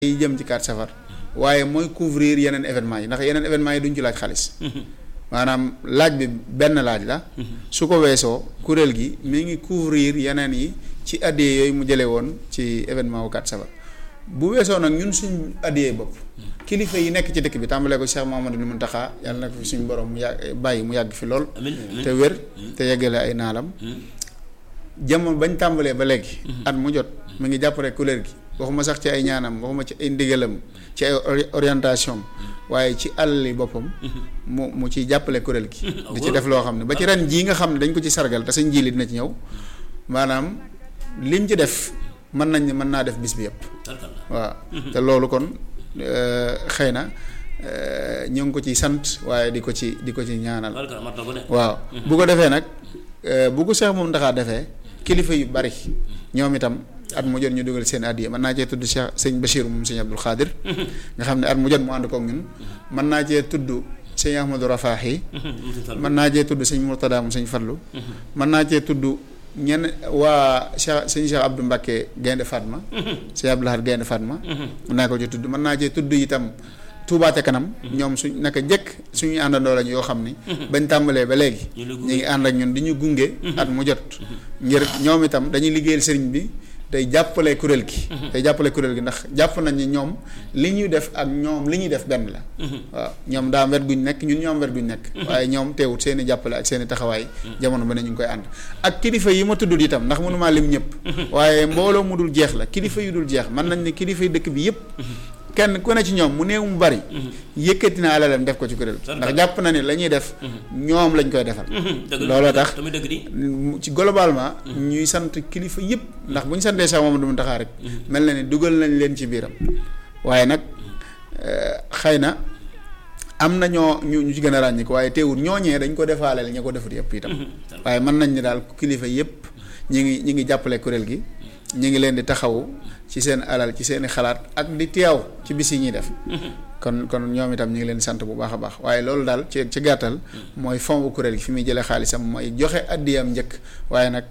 yi jëm ci 4 safar waaye mooy couvrir yeneen événement yi ndax yeneen événement yi duñ ci laaj xaalis maanaam laaj bi benn laaj la su ko weesoo kuréel gi mi ngi couvrir yeneen yi ci addiyee yooyu mu jëlee woon ci événement wu 4 safar bu weesoo nag ñun suñ addiyee bopp kilifa yi nekk ci dëkk bi tàmbalee ko Cheikh Mouhamadou Mountakha yàlla na ko fi suñu borom mu yàgg bàyyi mu yàgg fi lool te wér te yeggale ay naalam jamono bañ tàmbalee ba léegi at mu jot mu ngi jàppale kuréel gi waxuma sax ci ay ñaanam waxuma ci ay ndigalam ci ay orientation waaye ci àlli boppam mu mu ciy jàppale kuréel gi di ci def loo xam ne ba ci ren jii nga xam ne dañ ko ci sargal te sañ jiili dina ci ñëw maanaam lim ci def mën nañ ne mën naa def bis bi yëpp waaw te loolu kon xëy na ñu ngi ko ci sant waaye di ko ci di ko ci ñaanal waaw bu ko defee nag bu ko Cheikh moom ndaxaa defee kilifa yu bari ñoom itam at mu jot ñu dugal seen addiya mën naa cee tudd Cheikh sëñ Bachir moom sëñ Abdul Xaadir nga xam ne at mu jot mu ànd koog ñun mën naa cee tudd sëñ Ahmadou Rafaahi mën naa cee tudd sëñ Murtada moom sëñ Fallu mën naa cee tudd ñenn waa Cheikh sëñ Cheikh Abdou Mbacké Gaynde Fatma sëñ Abdou Lahad Gaynde Fatma mën naa ko ci tudd mën naa cee tudd itam Touba ca kanam ñoom suñ naka jëkk suñuy àndandoo lañ yoo xam ni bañ tàmbalee ba léegi ñu ngi ànd ak ñun di ñu gunge at mu jot ngir ñoom itam dañuy liggéeyal sëriñ bi day jàppale kuréel gi day jàppale kuréel gi ndax jàpp nañ ni ñoom li ñuy def ak ñoom li ñuy def benn la waaw ñoom daa am wet guñ nekk ñun ñoom wet guñ nekk waaye ñoom teewut seen i jàppale ak seen i taxawaay jamono ba ne ñu ngi koy ànd ak kilifa yi ma tuddul itam ndax mënumaa lim ñëpp waaye mbooloo mu dul jeex la kilifa yu dul jeex mën nañ ne kilifa yi dëkk bi yëpp kenn ku ne ci ñoom mu néew mu bari yëkkati na alalam def ko ci kuréel ndax jàpp na ni la ñuy def ñoom lañ koy defal looloo tax ci globalement ñuy sant kilifa yëpp ndax bu ñu santee Cheikh Mamadou Mountakha rek mel na ni dugal nañ leen ci biiram waaye nag xëy na am na ñoo ñu ñu ci gën a ràññi ko waaye teewul ñooñee dañ ko defaaleel ña ko defut yëpp itam waaye mën nañ ni daal kilifa yëpp ñi ngi ñi ngi jàppale kuréel gi ñi ngi leen di taxawu ci seen alal ci seeni xalaat ak di teew ci bis yi ñuy def kon kon ñoom itam ñu ngi leen di sant bu baax a baax waaye loolu daal ci ci gàttal mooy fond bu kuréel gi fi muy jëlee xaalisam mooy joxe addiyam njëkk waaye nag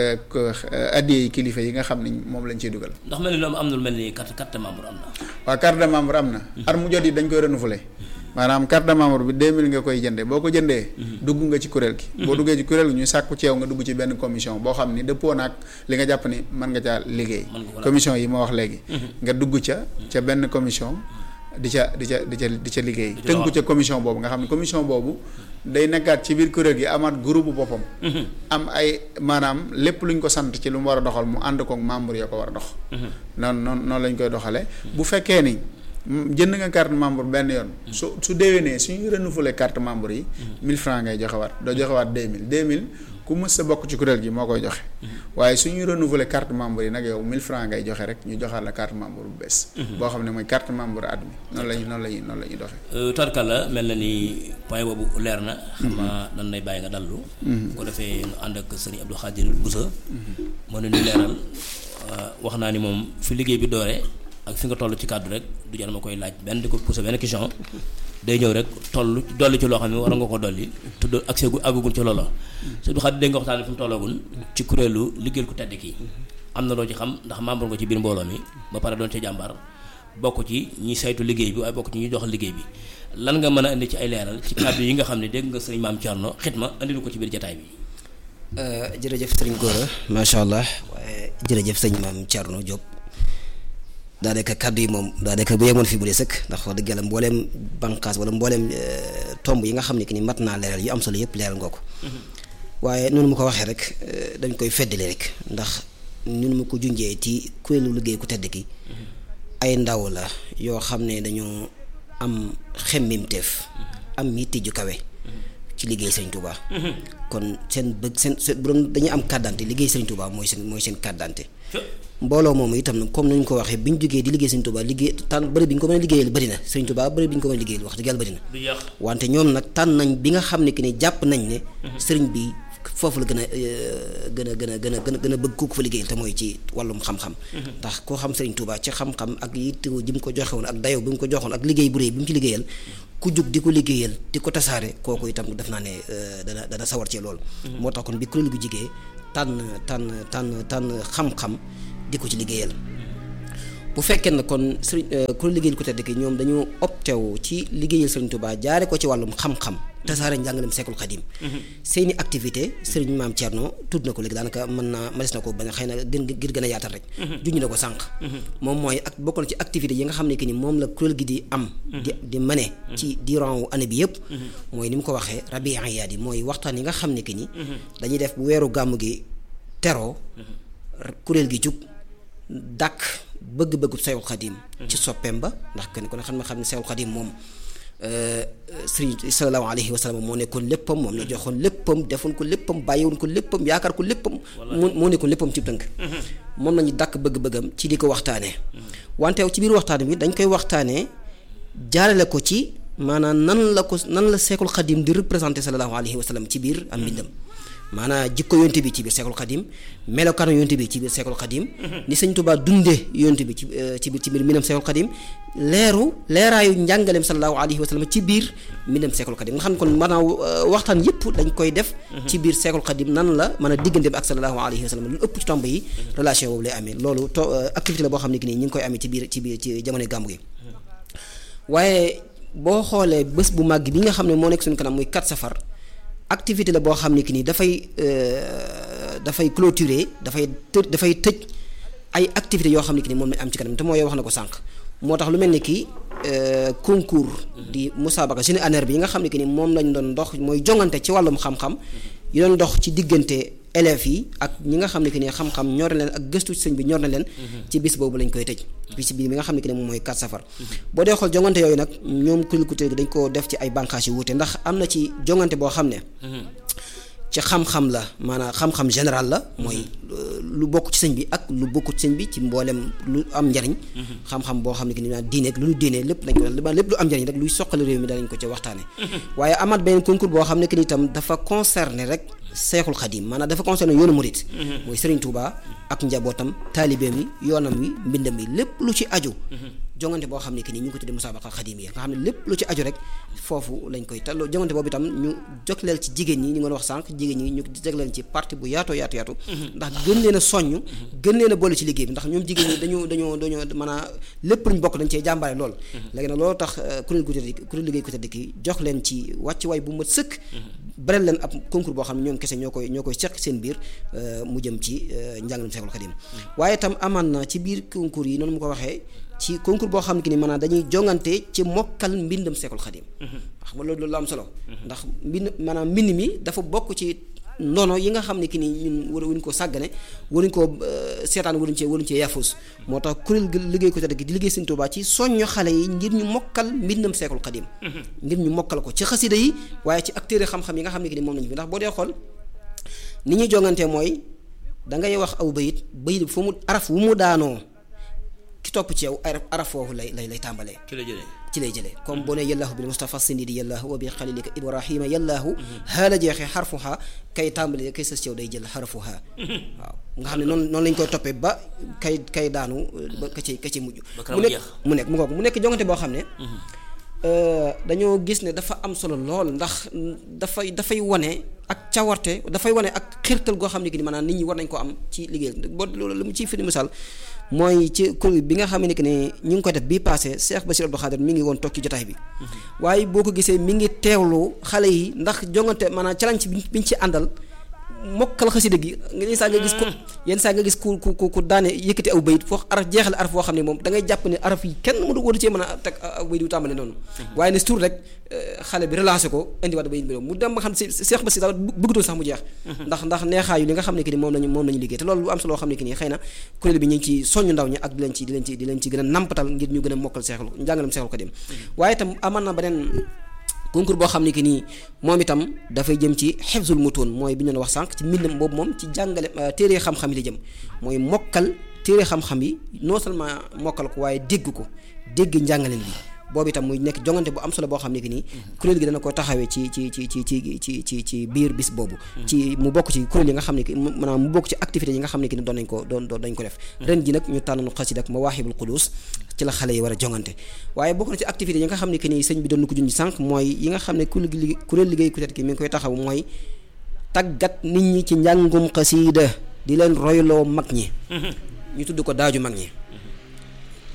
addiya yi kilifa yi nga xam ne moom lañ ciy dugal. ndax mel ni loolu am na lu mel ni carte carte de membre am na. waaw carte de membre am na. at mu jot yi dañ koy renouveler. maanaam carte de membre bi 2000 nga koy jëndee boo ko jëndee. dugg nga ci kuréel gi. boo duggee ci kuréel gi ñu sàkku ceew nga dugg ci benn commission boo xam ni dëppoo naag li nga jàpp ni mën nga caa liggéey. commission yi ma wax léegi. nga dugg ca ca benn commission. di ca di ca di ca di ca liggéey. tënku ca commission boobu nga xam ne commission boobu day nekkaat ci biir kuréel gi amaat groupe boppam. am ay maanaam lépp luñ ko sant ci lu mu war a doxal mu ànd koog membre yoo ko war a dox. noonu noonu noonu lañ koy doxalee. bu fekkee ni. jënd nga carte membre benn yoon su su déwénee suñu renouveler carte membre yi 1000 francs ngay joxewaat doo joxewaat 2000 2000 ku mës sa bokk ci kuréel gi moo koy joxe waaye suñu renouveler carte membre yi nag yow 1000 francs ngay joxe rek ñu joxaat la carte membre bu bees boo xam ne mooy carte membre at mi noonu lañu noonu lañu noonu la ñuy doxee tarkala mel na ni point boobu leer na xam naa dan lay bàyyi nga dallu ko defee nu ànd ak sëriñ Abdou Khadir Boussa moo ne ñu leeral wax naa ni moom fi liggéey bi dooree ak fi nga toll ci kàddu rek du jar ma koy laaj benn di ko pousser benn question day ñëw rek toll dolli ci loo xam ne war nga ko dolli tudd ak seegu àggagul ci loola su du xam dégg nga waxtaan fi mu tollagul ci kuréelu liggéeyal ku tedd ki am na loo ci xam ndax membre nga ci biir mbooloo mi ba pare doon ci jàmbaar bokk ci ñi saytu liggéey bi waaye bokk ci ñi doxal liggéey bi lan nga mën a indi ci ay leeral ci kàddu yi nga xam ne dégg nga sëriñ maam Thierno xitma andilu ko ci biir jataay bi jërëjëf sëriñ Gora macha allah waaye jërëjëf sëriñ maam Thierno Diop daanaka kàddu yi moom daanaka bu yemoon fii bu dee sëkk ndax wax dëgg yàlla mbooleem bànqaas wala mbooleem tomb yi nga xam ne que ni mat naa leeral yu am solo yëpp leeral nga ko waaye noonu mu ko waxee rek dañ koy feddali rek ndax ñun mu ko junjee ci kuréelu liggéey ku tedd ki ay ndaw la yoo xam ne dañoo am xemmimteef am yitte ju kawe ci liggéey Sëriñ Touba. kon seen bëgg seen seen bu doon dañuy am carte d'identité liggéey Sëriñ Touba mooy seen mooy seen carte d'identité mbooloo moomu itam nag comme nañu ko waxee bi ñu jógee di liggéey Sëriñ Touba liggéey tànn bëri bi ñu ko mën a liggéeyal bëri na Sëriñ Touba bëri bi ñu ko mën a liggéeyal wax dëgg yàlla bëri na wante ñoom nag tànn nañ bi nga xam ne que ni jàpp nañ ne sëriñ bi foofu la gën a gën a gën a gën a gën a bëgg ku ko fa liggéeyal te mooy ci wàllum xam-xam ndax koo xam Sëriñ Touba ci xam-xam ak yittewoo ji mu ko joxewoon ak dayo bi mu ko joxoon ak liggéey bu réy bi mu ci liggéeyal ku jug di ko liggéeyal di ko tasaare kooku itam def naa ne dana dana sawar ci loolu moo tax kon bi kuréel gu jigee tànn tànn tànn tànn xam-xam di ko ci liggéeyal bu fekkee ne kon sëriñ ku liggéeyal ku tedd ki ñoom dañu opté wu ci liggéeyal sëriñ Touba jaare ko ci wàllum xam-xam tasaare njàngalem Seexul Xadim seeni activité sëriñ maam Thierno tudd na ko léegi daanaka mën naa mënees na ko bañ a xëy na gën ngir gën a yaatal rek juñu na ko sànq moom mooy ak bokk na ci activité yi nga xam ne que ni moom la kuréel gi di am di di mëne ci durant wu année bi yëpp mooy ni mu ko waxee rabi ayaat yi mooy waxtaan yi nga xam ne que ni dañuy def bu weeru gàmm gi teroo kuréel gi jug dàkk bëgg-bëggu Seexul Xadim ci soppeem ba ndax kenn ku ne xam ne xam ne Seexul Xadim moom sëriñ sallallahu alayhi wa sallam moo nekkoon léppam moom la joxoon léppam defoon ko léppam bàyyiwoon ko léppam yaakaar ko léppam moo moo nekkoon léppam ci tënk moom lañu dàkk bëgg-bëggam ci di ko waxtaanee wante ci biir waxtaan bi dañ koy waxtaanee jaarale ko ci maanaam nan la ko nan la Seexul Xadim di représenté sallallahu alayhi wa sallam ci biir am mbindam maanaam jikko yonte bi ci biir Seexul Xadim melokaanu yonte bi ci biir Seexul Xadim ni sëñ Tuubaa dundee yonte bi ci ci biir ci biir mbindam Seexul Xadim leeru leeraayu njàngaleem sallallahu alayhi wa sallam ci biir mbindam Seexul Xadim nga xam ne kon maanaam waxtaan yëpp dañ koy def ci biir Seexul Xadim nan la mën a diggante bi ak sallallahu alayhi wa sallam lu ëpp ci tomb yi relation boobu lay amee loolu to activité la boo xam ne ki nii ñu ngi koy amee ci biir ci biir ci jamono gàmmu gi waaye boo xoolee bés bu màgg bi nga xam ne moo nekk suñu kanam muy 4 safar activité la boo xam ne ki nii dafay dafay clôturer dafay të dafay tëj ay activités yoo xam ne ki nii moom lañ am ci kanam te mooy wax na ko sànq moo tax lu mel ni ki concours di musaabaqa jeune anneer bi yi nga xam ne ki nii moom lañ doon dox mooy jongante ci wàllum xam-xam yi doon dox ci diggante élèves yi ak ñi nga xam ne que ni xam-xam ñor na leen ak gëstu ci sëñ bi ñor na leen ci bis boobu lañ koy tëj bis bi nga xam ne que ni moom mooy 4 safar boo dee xool jongante yooyu nag ñoom kuréel ku tëdd dañ ko def ci ay bànqaas yu wuute ndax am na ci jongante boo xam ne ci xam-xam la maanaam xam-xam général la mooy lu bokk ci sëñ bi ak lu bokkut sëñ bi ci mboolem lu am njariñ xam-xam boo xam ne que ni diine ak lu ñu diine lépp dañ ko lépp lu am njariñ rek luy soqali réew mi danañ ko ci waxtaane waaye amaat beneen concours boo xam ne que ni itam dafa concerné rek seexul xadim maanaam dafa concerné yoonu murit mooy Serigne Touba ak njabootam taalibeem yi yoonam wi mbindam yi lépp lu ci aju jongante boo xam ne que ni ñu ngi ko tuddee musaabaqa xadim yi nga xam ne lépp lu ci aju rek foofu lañ koy te jongante boobu itam ñu jogleel ci jigéen ñi ñu ngi wax sànq jigéen ñi ñu jagleel ci parti bu yaatoo yaatu yaatu ndax gën leen a soññ gën leen a boole ci liggéey bi ndax ñoom jigéen ñi dañoo dañoo dañoo maanaam lépp luñ bokk dañ cee jàmbaare lool léegi nag loolu tax kuréel gu tëdd kuréel liggéey ku tëdd ki jox leen ci wàcc waay bu mat sëkk berel leen ab concours boo xam ne ñoom kese ñoo koy ñoo koy seq seen biir mu jëm ci njàngalem Seexul Xadim waaye itam amaan na ci biir concours yi noonu mu ko waxee ci concours boo xam ne que ni maanaam dañuy jongante ci mokkal mbindam Seexul Xadim wax nga loolu loolu am solo ndax mbind maanaam mbind mi dafa bokk ci nono yi nga xam ne ki ni ñun war wuñ ko sàggane waruñ ko seetaan waruñ cee waruñ cee yaafus moo tax kuréel gi liggéey ko tedd gi di liggéey Sëñ Tuubaa ci soñño xale yi ngir ñu mokkal mbindam Seexul Xadim ngir ñu mokkal ko ci xasida yi waaye ci acteurs xam-xam yi nga xam ne ki ni moom lañu fi ndax boo dee xool ni ñuy jongantee mooy dangay wax aw bayit bayit fu mu araf wu mu daanoo ki topp ci yow araf foofu lay lay lay tàmbalee ci lay jëlee ci lay jëlee comme boo ne yallaahu bil mustafa sindidi yallaahu wa bi xalilika ibrahima yallaahu xaala jeexee xarfuha kay tàmbalee kay sës ci yow day jël xarfuha waaw nga xam ne noonu noonu lañ koy toppee ba kay kay daanu ba ka ci ka ci mujj mu nekk mu nekk mu ngoog mu nekk jongante boo xam ne dañoo gis ne dafa am solo lool ndax dafay dafay wane ak cawarte dafay wane ak xirtal goo xam ne ki ni maanaam nit ñi war nañ ko am ci liggéey boo loolu lu mu ciy firi misaal mooy ci kuréel bi nga xam ne que ne ñu ngi ko def bii passé Cheikh Bassirou Abdou Khadir mi ngi woon toog ci jotaay bi waaye boo ko gisee mi ngi teewlu xale yi ndax jongante maanaam challenge bi ñu ci àndal mokkal xasida gi yenn saa nga gis ko yenn saa nga gis ku ku ku daane yëkkati aw bayit foo araf jeexal araf foo xam ne moom da ngay jàpp ne araf yi kenn mënu waru cee mën a teg aw bayit yu tàmbale noonu waaye ne surtout rek xale bi relancé ko indiwaat bayit bi mu dem ba xam si Cheikh Bassi daal bëggatoo sax mu jeex ndax ndax neexaayu li nga xam ne que ni moom lañu moom lañu liggéey te loolu lu am solo xam ne que ni xëy na kuréel bi ñu ngi ci soññu ndaw ñi ak di leen ci di leen ci di leen ci gën a nampatal ngir ñu gën a mokkal seexul njàngalam seexul ko dem waaye itam aman na beneen concours boo xam ne que nii moom itam dafay jëm ci xefzul mutoon mooy bi ñu doon wax sànq ci mbindam boobu moom ci jàngale téere xam-xam yi la jëm mooy mokkal téere xam-xam yi non seulement mokkal ko waaye dégg ko dégg njàngaleen bi boobu itam muy nekk jongante bu am solo boo xam ne que nii kuréel gi dana ko taxawee ci ci ci ci ci ci ci ci biir bis boobu ci mu bokk ci kuréel yi nga xam ne que maanaam mu bokk ci activités yi nga xam ne que ni doon nañ ko doon doon dañ ko def ren ji nag ñu tànn xasida ak Mawaahibul Quddus ci la xale yi war a jongante waaye bokk na ci activités yi nga xam ne que ni sëñ bi doon na ko junj sànq mooy yi nga xam ne kuréel gi kuréel liggéey ku tedd ki mi ngi koy taxaw mooy tàggat nit ñi ci njàngum xasida di leen royloo mag ñi ñu tudd ko daaju mag ñi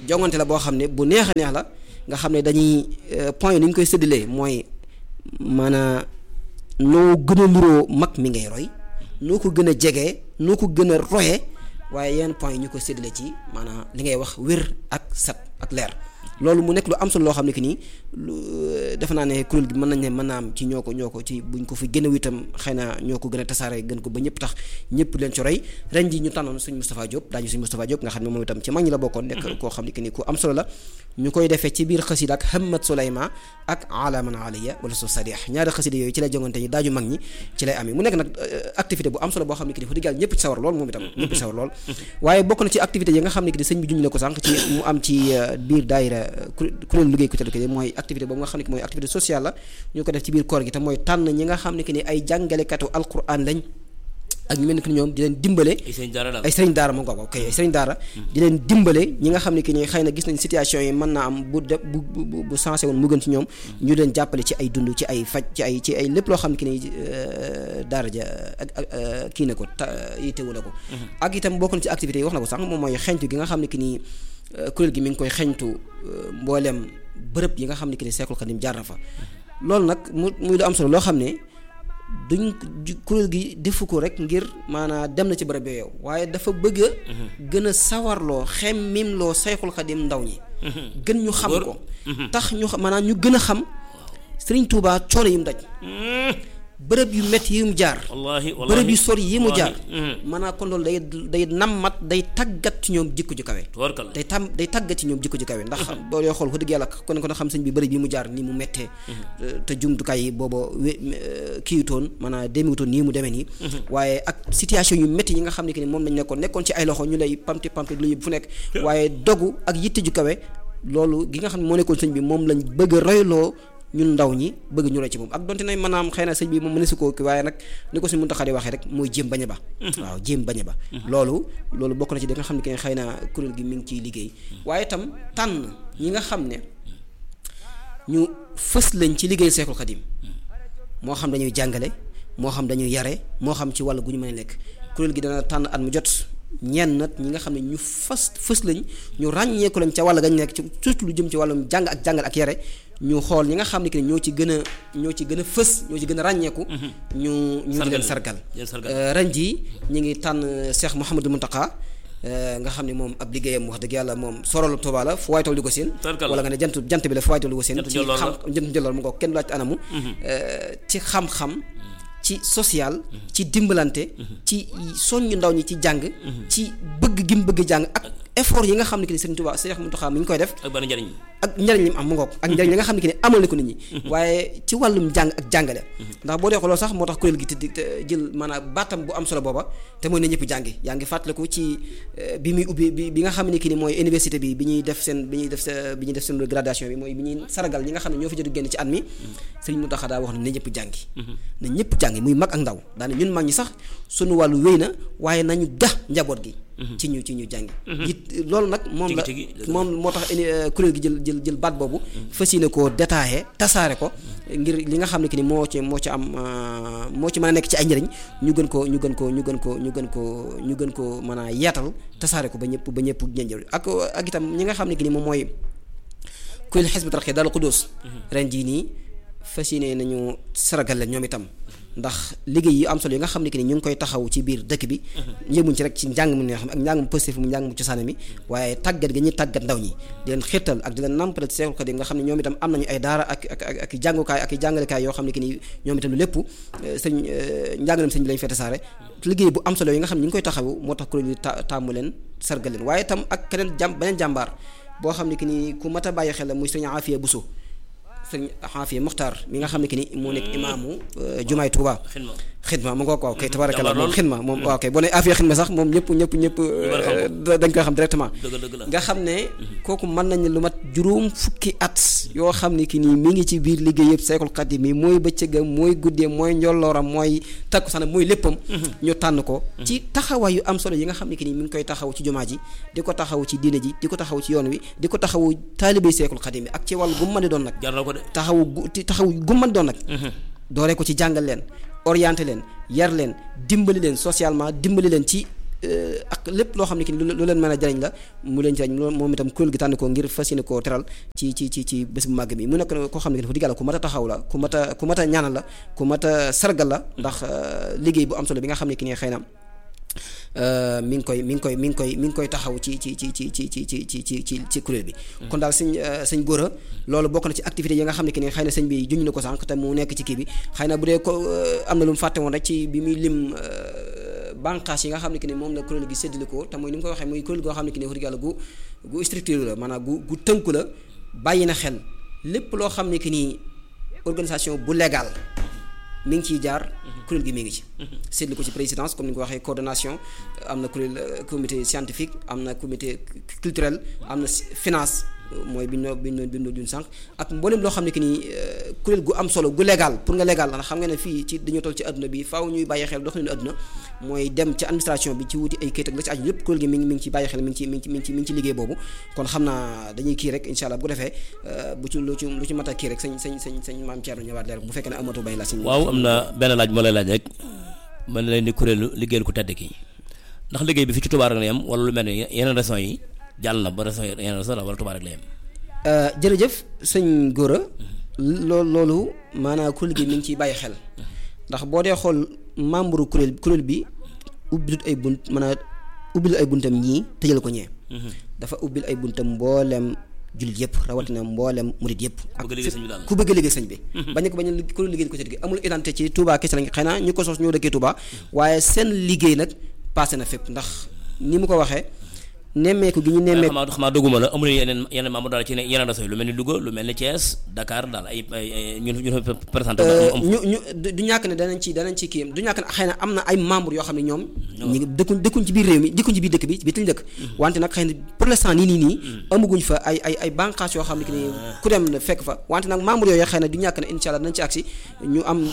jongante la boo xam ne bu neex a neex la nga xam ne dañuy point yi ni ñu koy séddalee mooy maanaam noo gën a nuroo mag mi ngay roy noo ko gën a jegee noo ko gën a royee waaye yenn point yi ñu ko séddale ci maanaam li ngay wax wér ak set ak leer loolu mu nekk lu am solo loo xam ne que nii lu defe naa ne kuréel gi mën nañ ne mën naa am ci ñoo ko ñoo ko ci buñ ko fi gën a witam xëy na ñoo ko gën a tasaare gën ko ba ñëpp tax ñëpp leen ci roy ren ji ñu tànnoon suñ Moustapha Diop daañu suñ Moustapha Diop nga xam ne moom itam ci mag ñi la bokkoon nekk koo xam ne que nii ku am solo la ñu koy defee ci biir xasida ak Hamad Soulayma ak alaman aliya wala su sadih ñaari xasida yooyu ci lay jongante ñi daaju mag ñi ci lay amee mu nekk nag activité bu am solo boo xam ne que ni fa diggaal ñëpp ci sawar lool moom itam ñëpp ci sawar lool waaye bokk na ci activité yi nga xam ne que ni sëñ bi junj na ko sànq ci mu am ci biir daayira kuréel liggéey ku tedd ki mooy activité boobu nga xam ne que mooy activité sociale la ñu ko def ci biir koor gi te mooy tànn ñi nga xam ne que ni ay jàngalekatu alquran lañ ak ñu mel ni que ñoom di leen dimbale ay sëriñ daara moo ko ok ay sëriñ daara di leen dimbale ñi nga xam ne que ni xëy na gis nañ situation yi mën naa am bu de bu bu bu sensé woon mu gën ci ñoom ñu leen jàppale ci ay dund ci ay faj ci ay ci ay lépp loo xam ne que ni daara ja ak ak kii na ko ta yitewu na ko ak itam bokk na ci activités yi wax na ko sànq moom mooy xeñtu gi nga xam ne que ni kuréel gi mi ngi koy xeñtu mboolem bërëb yi nga xam ne que ni Seexul Xadim jaar na fa loolu nag mu muy lu am solo loo xam ne duñ kuréel gi defu ko rek ngir maanaam dem na ci bërëb yow waaye dafa bëgg a gën a sawarloo xem mim loo Seexul Xadim ndaw ñi gën ñu xam ko tax ñu maanaam ñu gën a xam Sëriñ Tuubaa coono yi mu daj bërëb yu métti yi mu jaar bërëb yu sori yi mu jaar maanaam kon loolu day day nammat day tàggat ci ñoom jikko ju kawe day tam day tàggat ci ñoom jikko ju kawe ndax boo dee xool ko dëgg yàlla kon ko na xam sëñ bi bërëb yi mu jaar ni mu méttee te jumtukaay yi booba kiiwutoon maanaam demewutoon nii mu demee nii waaye ak situation yu métti yi nga xam ne que ni moom lañ nekkoon nekkoon ci ay loxo ñu lay pamti pamti lu yëpp fu nekk waaye dogu ak yitte ju kawe loolu gi nga xam ne moo nekkoon sëñ bi moom lañ bëgg a royloo ñun ndaw ñi bëgg ñu roy ci moom ak donte nay maanaam xëy na sëñ bi moom mëne si ko waaye nag ni ko suñ Muntaxa di waxee rek mooy jéem bañ a ba waaw jéem bañ a ba loolu loolu bokk na ci da nga xam ne que xëy na kuréel gi mi ngi ciy liggéey waaye itam tànn ñi nga xam ne ñu fës lañ ci liggéey Seexul Xadim moo xam dañuy jàngale moo xam dañuy yare moo xam ci wàll gu ñu mën a nekk kuréel gi dana tànn at mu jot ñenn nag ñi nga xam ne ñu fas fës lañ ñu ràññeeku lañ ca wàll gañ nekk ci surtout lu jëm ci wàllum jàng ak jàngal ak yare ñu xool ñi nga xam ne que ñoo ci gën a ñoo ci gën a fës ñoo ci gën a ràññeeku. ñu ñu di leen sargal. ren jii ñu ngi tànn Cheikh Mouhamadou Mountakha nga xam ne moom ab liggéeyam wax dëgg yàlla moom sorolu Tuuba la fu waay toll di ko seen. wala nga ne jant jant bi la fu waay toll di ko seen. ci xam jant njëlloor mu ko kenn laaj anamu. ci xam-xam. ci social. ci dimbalante. ci soññu ndaw ñi ci jàng. ci bëgg gi mu bëgg jàng ak effort yi nga xam ne que ni Serigne Touba Cheikh Mountakha mi ngi koy def. ak ban njariñ ak njariñ li mu am mu ngoog ak njariñ li nga xam ne que ni amal na ko nit ñi. waaye ci wàllum jàng ak jàngale. ndax boo dee xooloo sax moo tax kuréel gi te jël maanaam baatam bu am solo booba te mooy ne ñëpp jàngi yaa ngi fàttaliku ci bi muy ubbi bi bi nga xam ne que ni mooy université bi bi ñuy def seen bi ñuy def bi ñuy def seen gradation bi mooy bi ñuy saragal ñi nga xam ne ñoo fi jot génn ci at mi Serigne Mountakha daa wax ne na ñëpp jàngi na ñëpp jàngi muy mag ak ndaw daane ñun mag ñi sax sunu wàllu wéy na waaye nañu gax njaboot gi ci ñu ci ñu jàngi it loolu nag moom la moom moo tax kuréel gi jël jël jël baat boobu fas yéene koo détaillé tasaare ko ngir li nga xam ne que ni moo ci moo ci am moo ci mën a nekk ci ay njëriñ ñu gën ko ñu gën ko ñu gën ko ñu gën ko ñu gën ko mën a yeetal tasaare ko ba ñëpp ba ñëpp ñënjël ak ak itam ñi nga xam ne que ni moom mooy kuréel Hizbut Tarqiyyah Daaru Xudoos ren jii nii fas yéene nañu saragal leen ñoom itam ndax liggéey yi am solo yi nga xam ne que ni ñu ngi koy taxaw ci biir dëkk bi yëmuñ ci rek ci njàng mu neex ak njàng mu positif mu njàng mu cosaane mi waaye tàggat gi ñuy tàggat ndaw ñi di leen xirtal ak di leen nampale ci Seexul Xadiim nga xam ne ñoom itam am nañu ay daara ak ak ak ak jàngukaay ak jàngalekaay yoo xam ne que ni ñoom itam lu lépp sëñ njàngalem sëñ bi lañu fete saare liggéey bu am solo yi nga xam ne ñu ngi koy taxaw moo tax kuréel yi taamu leen sargal leen waaye itam ak keneen jàm beneen jàmbaar boo xam ne que ni ku mat a bàyyi xel la muy sëñ Afiya Buso sëñ Xaafiya Muxtaar mi nga xam ne que ni moo nekk imaamu jumaay Tuuba xidma mu nga ko waaw kay tabarakallah moom xidma moom waaw kay boo ne Afiya xidma sax moom ñëpp ñëpp ñëpp dañ koy xam directement nga xam ne kooku mën nañ lu mat juróom fukki at yoo xam ne ki nii mi ngi ci biir liggéey yëpp Seexul Xadiim mi mooy bëccëgam mooy guddee mooy njollooram mooy takku sax mooy léppam ñu tànn ko ci taxawaay yu am solo yi nga xam ne ki nii mi ngi koy taxaw ci jumaa ji di ko taxaw ci diine ji di ko taxaw ci yoon wi di ko taxaw taalibe Seexul Xadiim bi ak ci wàllu gu mën di doon nag taxaw gu taxaw gu mën doon nag dooree ko ci jàngal leen orienté leen yar leen dimbali leen socialement dimbali leen ci ak lépp loo xam ne ki lu leen mën a jariñ la mu leen jariñ moom itam kuréel gi tànn ko ngir fas yéene koo teral ci ci ci ci bés bu màgg bi mu nekk koo xam ne ki dafa digg yàlla ku mat a taxaw la ku mat a ku mat a ñaanal la ku mat a sargal la ndax liggéey bu am solo bi nga xam ne ki ne xëy na mi ngi koy mi ngi koy mi ngi koy mi ngi koy taxaw ci ci ci ci ci ci ci ci ci ci kuréel bi kon daal sëñ sëñ góora loolu bokk na ci activité yi nga xam ne ki ne xëy na sëñ bi juñ na ko sànq te mu nekk ci kii bi xëy na bu dee ko am na lu mu fàtte woon rek ci bi muy lim bànqaas yi nga xam ne ki ne moom la kuréel gi séddale ko te mooy ni mu ko waxee muy kuréel goo xam ne ki ne wax dëgg yàlla gu gu structure la maanaam gu gu tënku la bàyyi na xel lépp loo xam ne ki nii organisation bu légal mi ngi ciy jaar kuréel gi mi ngi ci seetlu ko ci présidence comme ni nga ko waxee coordination am na kuréel comité scientifique am na comité culturel am na finance mooy bi ñu bi ñu bi ñu dun sànq ak mboolem loo xam ne que ni kuréel gu am solo gu légal pour nga légal ndax xam nga ne fii ci dañoo toll ci àdduna bi faaw ñuy bàyyi xel doxalinu àdduna mooy dem ci administration bi ci wuti ay kayit ak la ci aju lépp kuréel gi mi ngi mi ngi ci bàyyi xel mi ngi ci mi ngi ci mi ngi ci mi ngi ci liggéey boobu kon xam naa dañuy kii rek incha allah bu ko defee bu ci lu ci lu ci mat a kii rek sañ sañ sañ sañ maam Thierno ñëwaat leer bu fekkee ne amatu bay la si waaw am na benn laaj moo lay laaj rek mën na leen di kuréelu liggéeyal ku tedd ki ndax liggéey bi fi ci Touba rek la yem wala lu mel ne yeneen régions yi jàll na ba régions yeneen régions la wala Touba rek la yem jërëjëf sëñ Gora loolu loolu maanaam kuréel gi mi ngi ciy bàyyi xel ndax boo dee xool membre kuréel kuréel bi ubbilut ay bunt mën a ubbil ay buntam ñii tëjal ko ñee dafa ubbil ay buntam mboolem jullit yëpp rawatina mboolem murit yëpp ak ku bëgg liggéey sëñ bi bañ ko bañ kuréel liggéey ko gi amul identité ci Touba kese lañ xëy na ñu ko sos ñoo dëkkee Touba waaye seen liggéey nag passé na fépp ndax ni mu ko waxee nemmeeku gi ñu nemmeeku xamaa xamaa dëgguma la amul yeneen yeneen membre daal ci yeneen réseau yi lu mel ni Louga lu mel ni Thiès Dakar daal ay ay ñun ñu présenté ñu ñu du ñàkk ne danañ ci danañ ci kii du ñàkk ne xëy na am na ay membre yoo xam ne ñoom ñi dëkkuñ dëkkuñ ci biir réew mi dëkkuñ ci biir dëkk bi bi lañ dëkk wante nag xëy na pour l'instant nii nii nii amaguñ fa ay ay ay bànqaas yoo xam ne ki ni ku dem fekk fa wante nag membre yooyu xëy na du ñàkk ne insha allah danañ ci agsi ñu am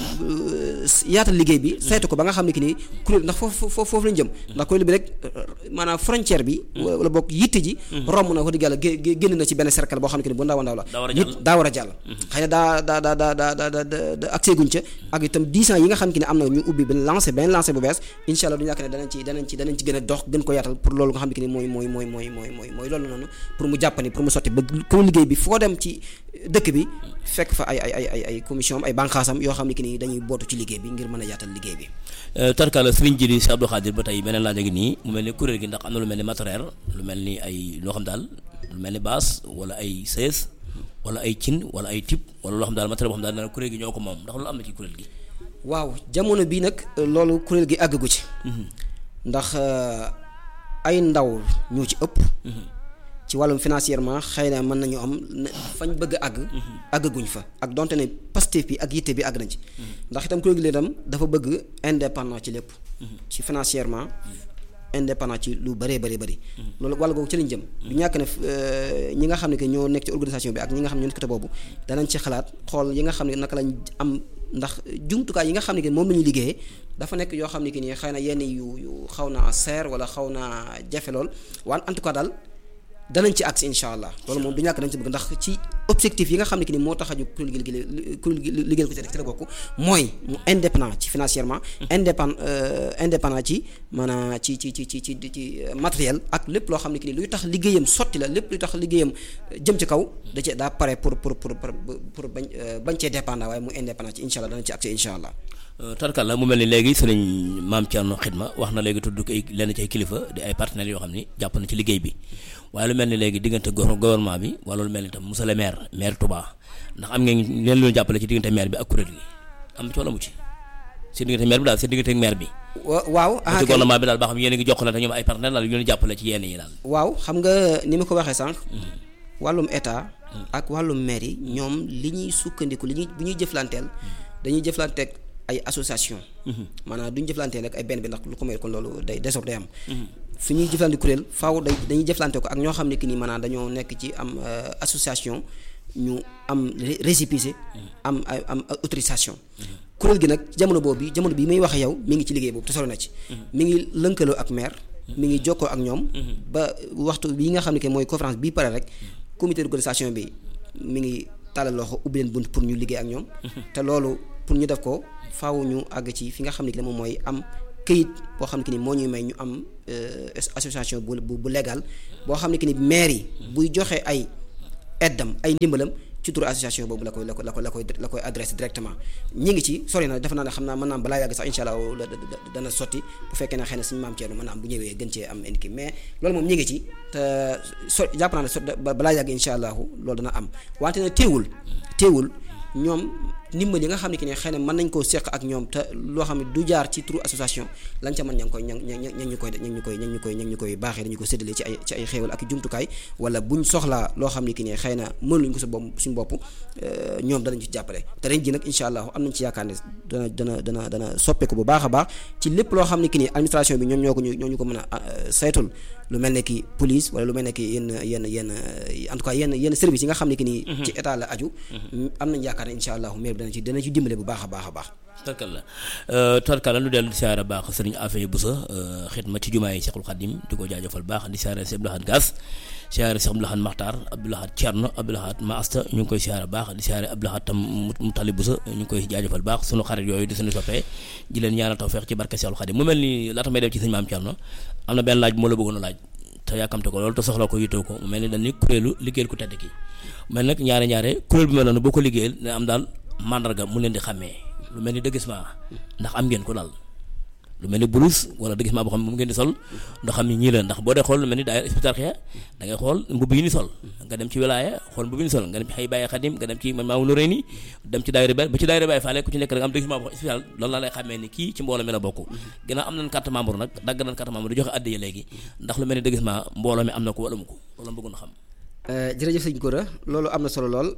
yaatal liggéey bi saytu ko ba nga xam ne ki ni kuréel ndax foofu foofu lañ jëm ndax kuréel bi rek maanaam frontière bi wala bokk yitte ji romb na ko digg yàlla génn na ci benn cercle boo xam ne que ni bu ndaw a ndaw la nit daa war a jàll xëy na daa daa daa daa daa daa da accès guñ ca ak itam dix ans yi nga xam ne am na ñu ubbi benn lancé benn lancé bu bees incha allah du ñàkk ne danañ ci danañ ci danañ ci gën a dox gën ko yaatal pour loolu nga xam ne que ni mooy mooy mooy mooy mooy mooy mooy loolu noonu pour mu jàppani pour mu sotti ba comme liggéey bi foo dem ci dëkk bi fekk fa ay ay ay ay ay commission am ay bànqaasam yoo xam ne que ni dañuy bootu ci liggéey bi ngir mën a yaatal liggéey bi tarkala sëriñ ji si Abdou Khadir ba tey beneen laaj a ngi nii mu mel ni kuréel gi ndax am na lu mel ni matériel lu mel ni ay loo xam daal lu mel ni baas wala ay sees wala ay cin wala ay tib wala loo xam daal matériel boo xam daal dana kuréel gi ñoo ko moom ndax loolu am na ci kuréel gi waaw jamono bii nag loolu kuréel gi àggagu ci ndax ay ndaw ñoo ci ëpp ci wàllum financièrement xëy na mën nañu am fañ bëgg a àgg àggaguñ fa ak donte ne Pastef bi ak yitte bi àgg nañ ci ndax itam kuréel gi itam dafa bëgg indépendant ci lépp ci financièrement indépendant ci lu bëree bëri bëri loolu wàll googu ci lañ jëm du ñàkk ne ñi nga xam ne que ñoo nekk ci organisation bi ak ñi nga xam ne ñoo nekk côté boobu danañ ci xalaat xool yi nga xam ne naka lañ am ndax jumtukaay yi nga xam ne que moom la ñuy liggéeyee dafa nekk yoo xam ne que nii xëy na yenn yu yu xaw naa seer wala xaw naa jafe lool waan en tout cas daal danañ ci agsi incha allah loolu moom du ñàkk dañ ci bëgg ndax ci objectif yi nga xam ne que ni moo tax a jóg kuréel gi liggéey kuréel gi liggéeyal ko ci rek ci la bokk mooy mu indépendant ci financièrement indépend indépendant ci maanaam ci ci ci ci ci ci matériel ak lépp loo xam ne que ni luy tax liggéeyam sotti la lépp luy tax liggéeyam jëm ci kaw da cee daa pare pour pour pour pour bañ bañ cee dépendant waaye mu indépendant ci incha allah danañ ci agsi incha allah tarkal la mu mel ni léegi sëriñ maam Thierno Xidma wax na léegi tudd ko ay lenn ci ay kilifa di ay partenaires yoo xam ni jàpp na ci liggéey bi waaye lu mel ni léegi diggante gouvernement bi wala lu mel ni tam monsieur le maire maire Touba ndax am ngeen leen lu jàppale ci diggante maire bi ak kuréel gi am na ci wala mu ci seen diggante maire bi daal seen diggante ak maire bi waaw ci gouvernement bi daal ba xam yéen a ngi jokkalante ñoom ay partenaires daal yu leen jàppale ci yenn yi daal waaw xam nga ni ma ko waxee sànq wàllum état ak wàllum maire yi ñoom li ñuy sukkandiku li ñuy bu ñuy jëflanteel dañuy jëflanteeg ay association maanaam duñu jëflante rek ay benn bi ndax lu ko may kon loolu day désordre day am fi ñuy jëflante kuréel faaw day dañuy jëflante ko ak ñoo xam ne que ni maanaam dañoo nekk ci am association ñu am récépissé am am autorisation kuréel gi nag jamono boobu jamono bii may wax yow mi ngi ci liggéey boobu te solo na ci mi ngi lënkaloo ak maire mi ngi jokkoo ak ñoom ba waxtu bii nga xam ne que mooy conférence bii pare rek comité d'organisation bi mi ngi tàllal loxo ubbi leen bunt pour ñu liggéey ak ñoom te loolu pour ñu def ko faaw ñu àgg ci fi nga xam ne que moom mooy am këyit boo xam ne ki ni moo ñuy may ñu am association bu bu bu légal boo xam ne ki ni maire yi buy joxe ay aidam ay ndimbalam ci turu association boobu la koy la koy la koy la koy la koy adressé directement ñi ngi ci sori na defe naa ne xam naa mën naa balaa yàgg sax incha allah dana sotti bu fekkee ne xëy na suñu maam Thierno mën naa am bu ñëwee gën cee am indi mais loolu moom ñi ngi ci te so jàpp naa ne so balaa yàgg incha allah loolu dana am wante ne teewul teewul ñoom ndimbal yi nga xam ne ki ne xëy na mën nañ koo seq ak ñoom te loo xam ne du jaar ci turu association lañ ca mën ña ngi koy ña ña ña ñu koy ña ñu koy ña ñu koy ña ñu koy baaxee dañu ko séddale ci ay ci ay xéewal ak jumtukaay wala buñ soxlaa loo xam ne ki ne xëy na mënuñ ko sa bopp suñu bopp ñoom danañ ci jàppale te ren ji nag incha allah am nañ ci yaakaar ne dana dana dana dana soppeeku bu baax a baax ci lépp loo xam ne ki ni administration bi ñoom ñoo ko ñu ñoo ñu ko mën a saytul lu mel ne ki police wala lu mel ne ki yenn yenn yenn en tout cas yenn yenn service yi nga xam ne ki ni ci état la aju am nañ yaakaar ne incha allah mais dana ci dana ci dimbale bu baax a baax a baax tarkal la tarkal la lu dellu di siyaare baax sëriñ Afee Busa xidma ci jumaa yi Seexul Xadim di ko jaajëfal baax di siyaare si Abdoulahat Gaas siyaare si Abdoulahat Maxtaar Abdoulahat Cerno Abdoulahat Maasta ñu ngi koy siyaare baax di siyaare Abdoulahat tam mu tali Busa ñu ngi koy jaajëfal baax sunu xarit yooyu di suñu soppee di leen ñaanal tawfeex ci barke Seexul Xadim mu mel ni laata may def ci sëñ maam Cerno am na benn laaj bu ma la bëggoon a laaj te yàkkamte ko loolu te soxla ko yittoo ko mu mel ni dañ ni kuréelu liggéeyal ku tedd ki mel nag ñaare ñaare kuréel bi mel noonu boo ko liggéeyal ne am daal mandarga mu leen di xàmmee lu mel ni dëggisement ndax am ngeen ko daal lu mel ni bulus wala dëggisement boo xam ne moom ngeen di sol ndax xam ni ñii la ndax boo dee xool lu mel ni daay hospital xeex da ngay xool mbubb yi ni sol nga dem ci wilaaya xool mbubb yi ni sol nga dem ci xëy bàyyi xadim nga dem ci man maamu nuré ni dem ci daayira ba ci daayira bàyyi faale ku ci nekk da nga am dëggisement boo spécial loolu laa lay xàmmee ni kii ci mbooloo mi la bokk ginnaaw am nañ carte membre nag dagg nañ carte membre di joxe addiya léegi ndax lu mel ni dëggisement mbooloo mi am na ko wala mu ko loolu bëggoon xam jërëjëf sëñ Gora loolu am na solo lool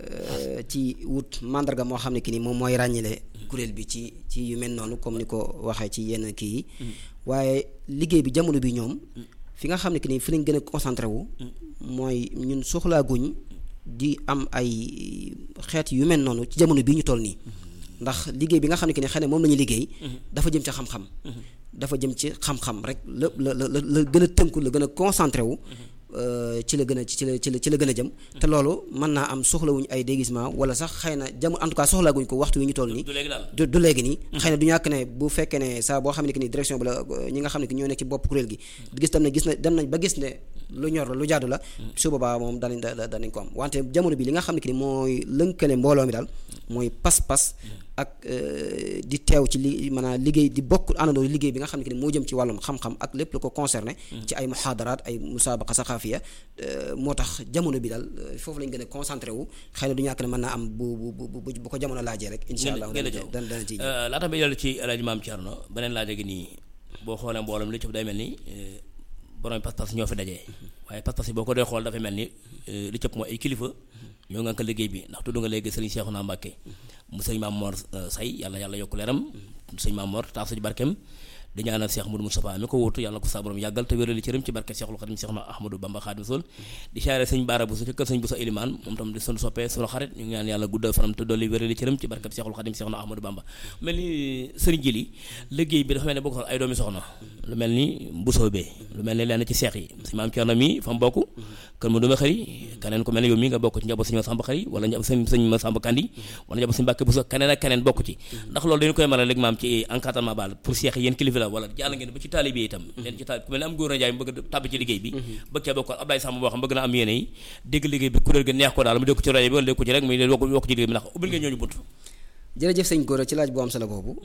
ci wut mandarga moo xam ne ki ni moom mooy ràññile kuréel bi ci ci yu mel noonu comme ni ko waxee ci yenn kii yi waaye liggéey bi jamono bi ñoom fi nga xam ne ki ni fi lañ gën a concentré wu mooy ñun soxlaaguñ di am ay xeet yu mel noonu ci jamono bii ñu toll nii ndax liggéey bi nga xam ne ki ni xëy na moom la ñuy liggéey dafa jëm ci xam-xam dafa jëm ci xam-xam rek la la la la gën a tënku la gën a concentré wu ci la gën a ci la ci la ci la gën a jëm te loolu mën naa am soxlawuñ ay déguisement wala sax xëy na jamono en tout cas soxlaaguñ ko waxtu wi ñu toll nii du du léegi nii xëy na du ñàkk ne bu fekkee ne saa boo xam ne que ni direction bi la ñi nga xam ne que ñoo nekk ci bopp kuréel gi gis tam ne gis na dem nañ ba gis ne lu ñor la lu jaadu la su boobaa moom danañ danañ ko am wante jamono bi li nga xam ne que ni mooy lënkale mbooloo mi daal mooy pas-pas ak di teew ci li maanaam liggéey di bokk àndandoo liggéey bi nga xam ne que ni moo jëm ci wàllum xam-xam ak lépp lu ko concerné ci ay muhaadaraat ay musaabaqa saxaafiya moo tax jamono bi daal foofu lañ gën a concentré wu xëy na du ñàkk ne mën naa am bu bu bu bu ko jamono laajee rek insha allah dana dana ci laata bi dellu ci El Hadj Maam Thierno beneen laaj gi nii boo xoolee mboolem li ci day mel ni borom pas-pas ñoo fi dajee waaye pas-pas yi boo ko dee xool dafay mel ni li cëpp mooy ay kilifa ñoo nga ko liggéey bi ndax tudd nga léegi sëriñ Cheikhouna Mbacké mu sëriñ Maam Mor Say yàlla yàlla yokk leeram sëriñ Maam Mor taaf ci barkeem di ñaanal Cheikh Moudou Moustapha mi ko wuutu yàlla ko sa borom yàggal te wérali cëram ci barke Cheikhul Khadim Cheikh na Ahmadou Bamba Khadim Rasul di siyaare sëñ Baara Bousso ci kër sëñ Bousso Ilimaan moom tam di sunu soppee sunu xarit ñu ngi ñaan yàlla guddal fanam te dolli wérali cëram ci barke Cheikhul Khadim Cheikh na Ahmadou Bamba mel ni sëriñ Jili liggéey bi dafa mel ne bokk ay doomi soxna lu mel ni Bousso bee lu mel ni lenn ci seex yi sëñ Maam Thierno mi fa mu bokk kër ma duma xëri keneen ko mel ne yow mi nga bokk ci njaboot sëñ Masamba xëri wala njaboot sëñ sëñ Masamba Kandi wala njaboot sëñ Mbàkke Bousso keneen ak keneen bokk ci ndax loolu dañu koy mën a léegi maam ci encadrement baal pour seex yi yéen kilifa la wala jàll ngeen ba ci taalibe itam leen ci taal ku mel ne am góor a jaay bëgg a tàbb ci liggéey bi bëgg cee bokk Ablaye Samb boo xam bëgg na am yéene yi dégg liggéey bi kuréel gi neex ko daal mu dégg ko ci rajo bi wala dégg ko ci rek muy wokk wokk ci liggéey bi ndax ubbil ngeen ñooñu bunt jërëjëf sëñ Gora ci laaj bu am solo boobu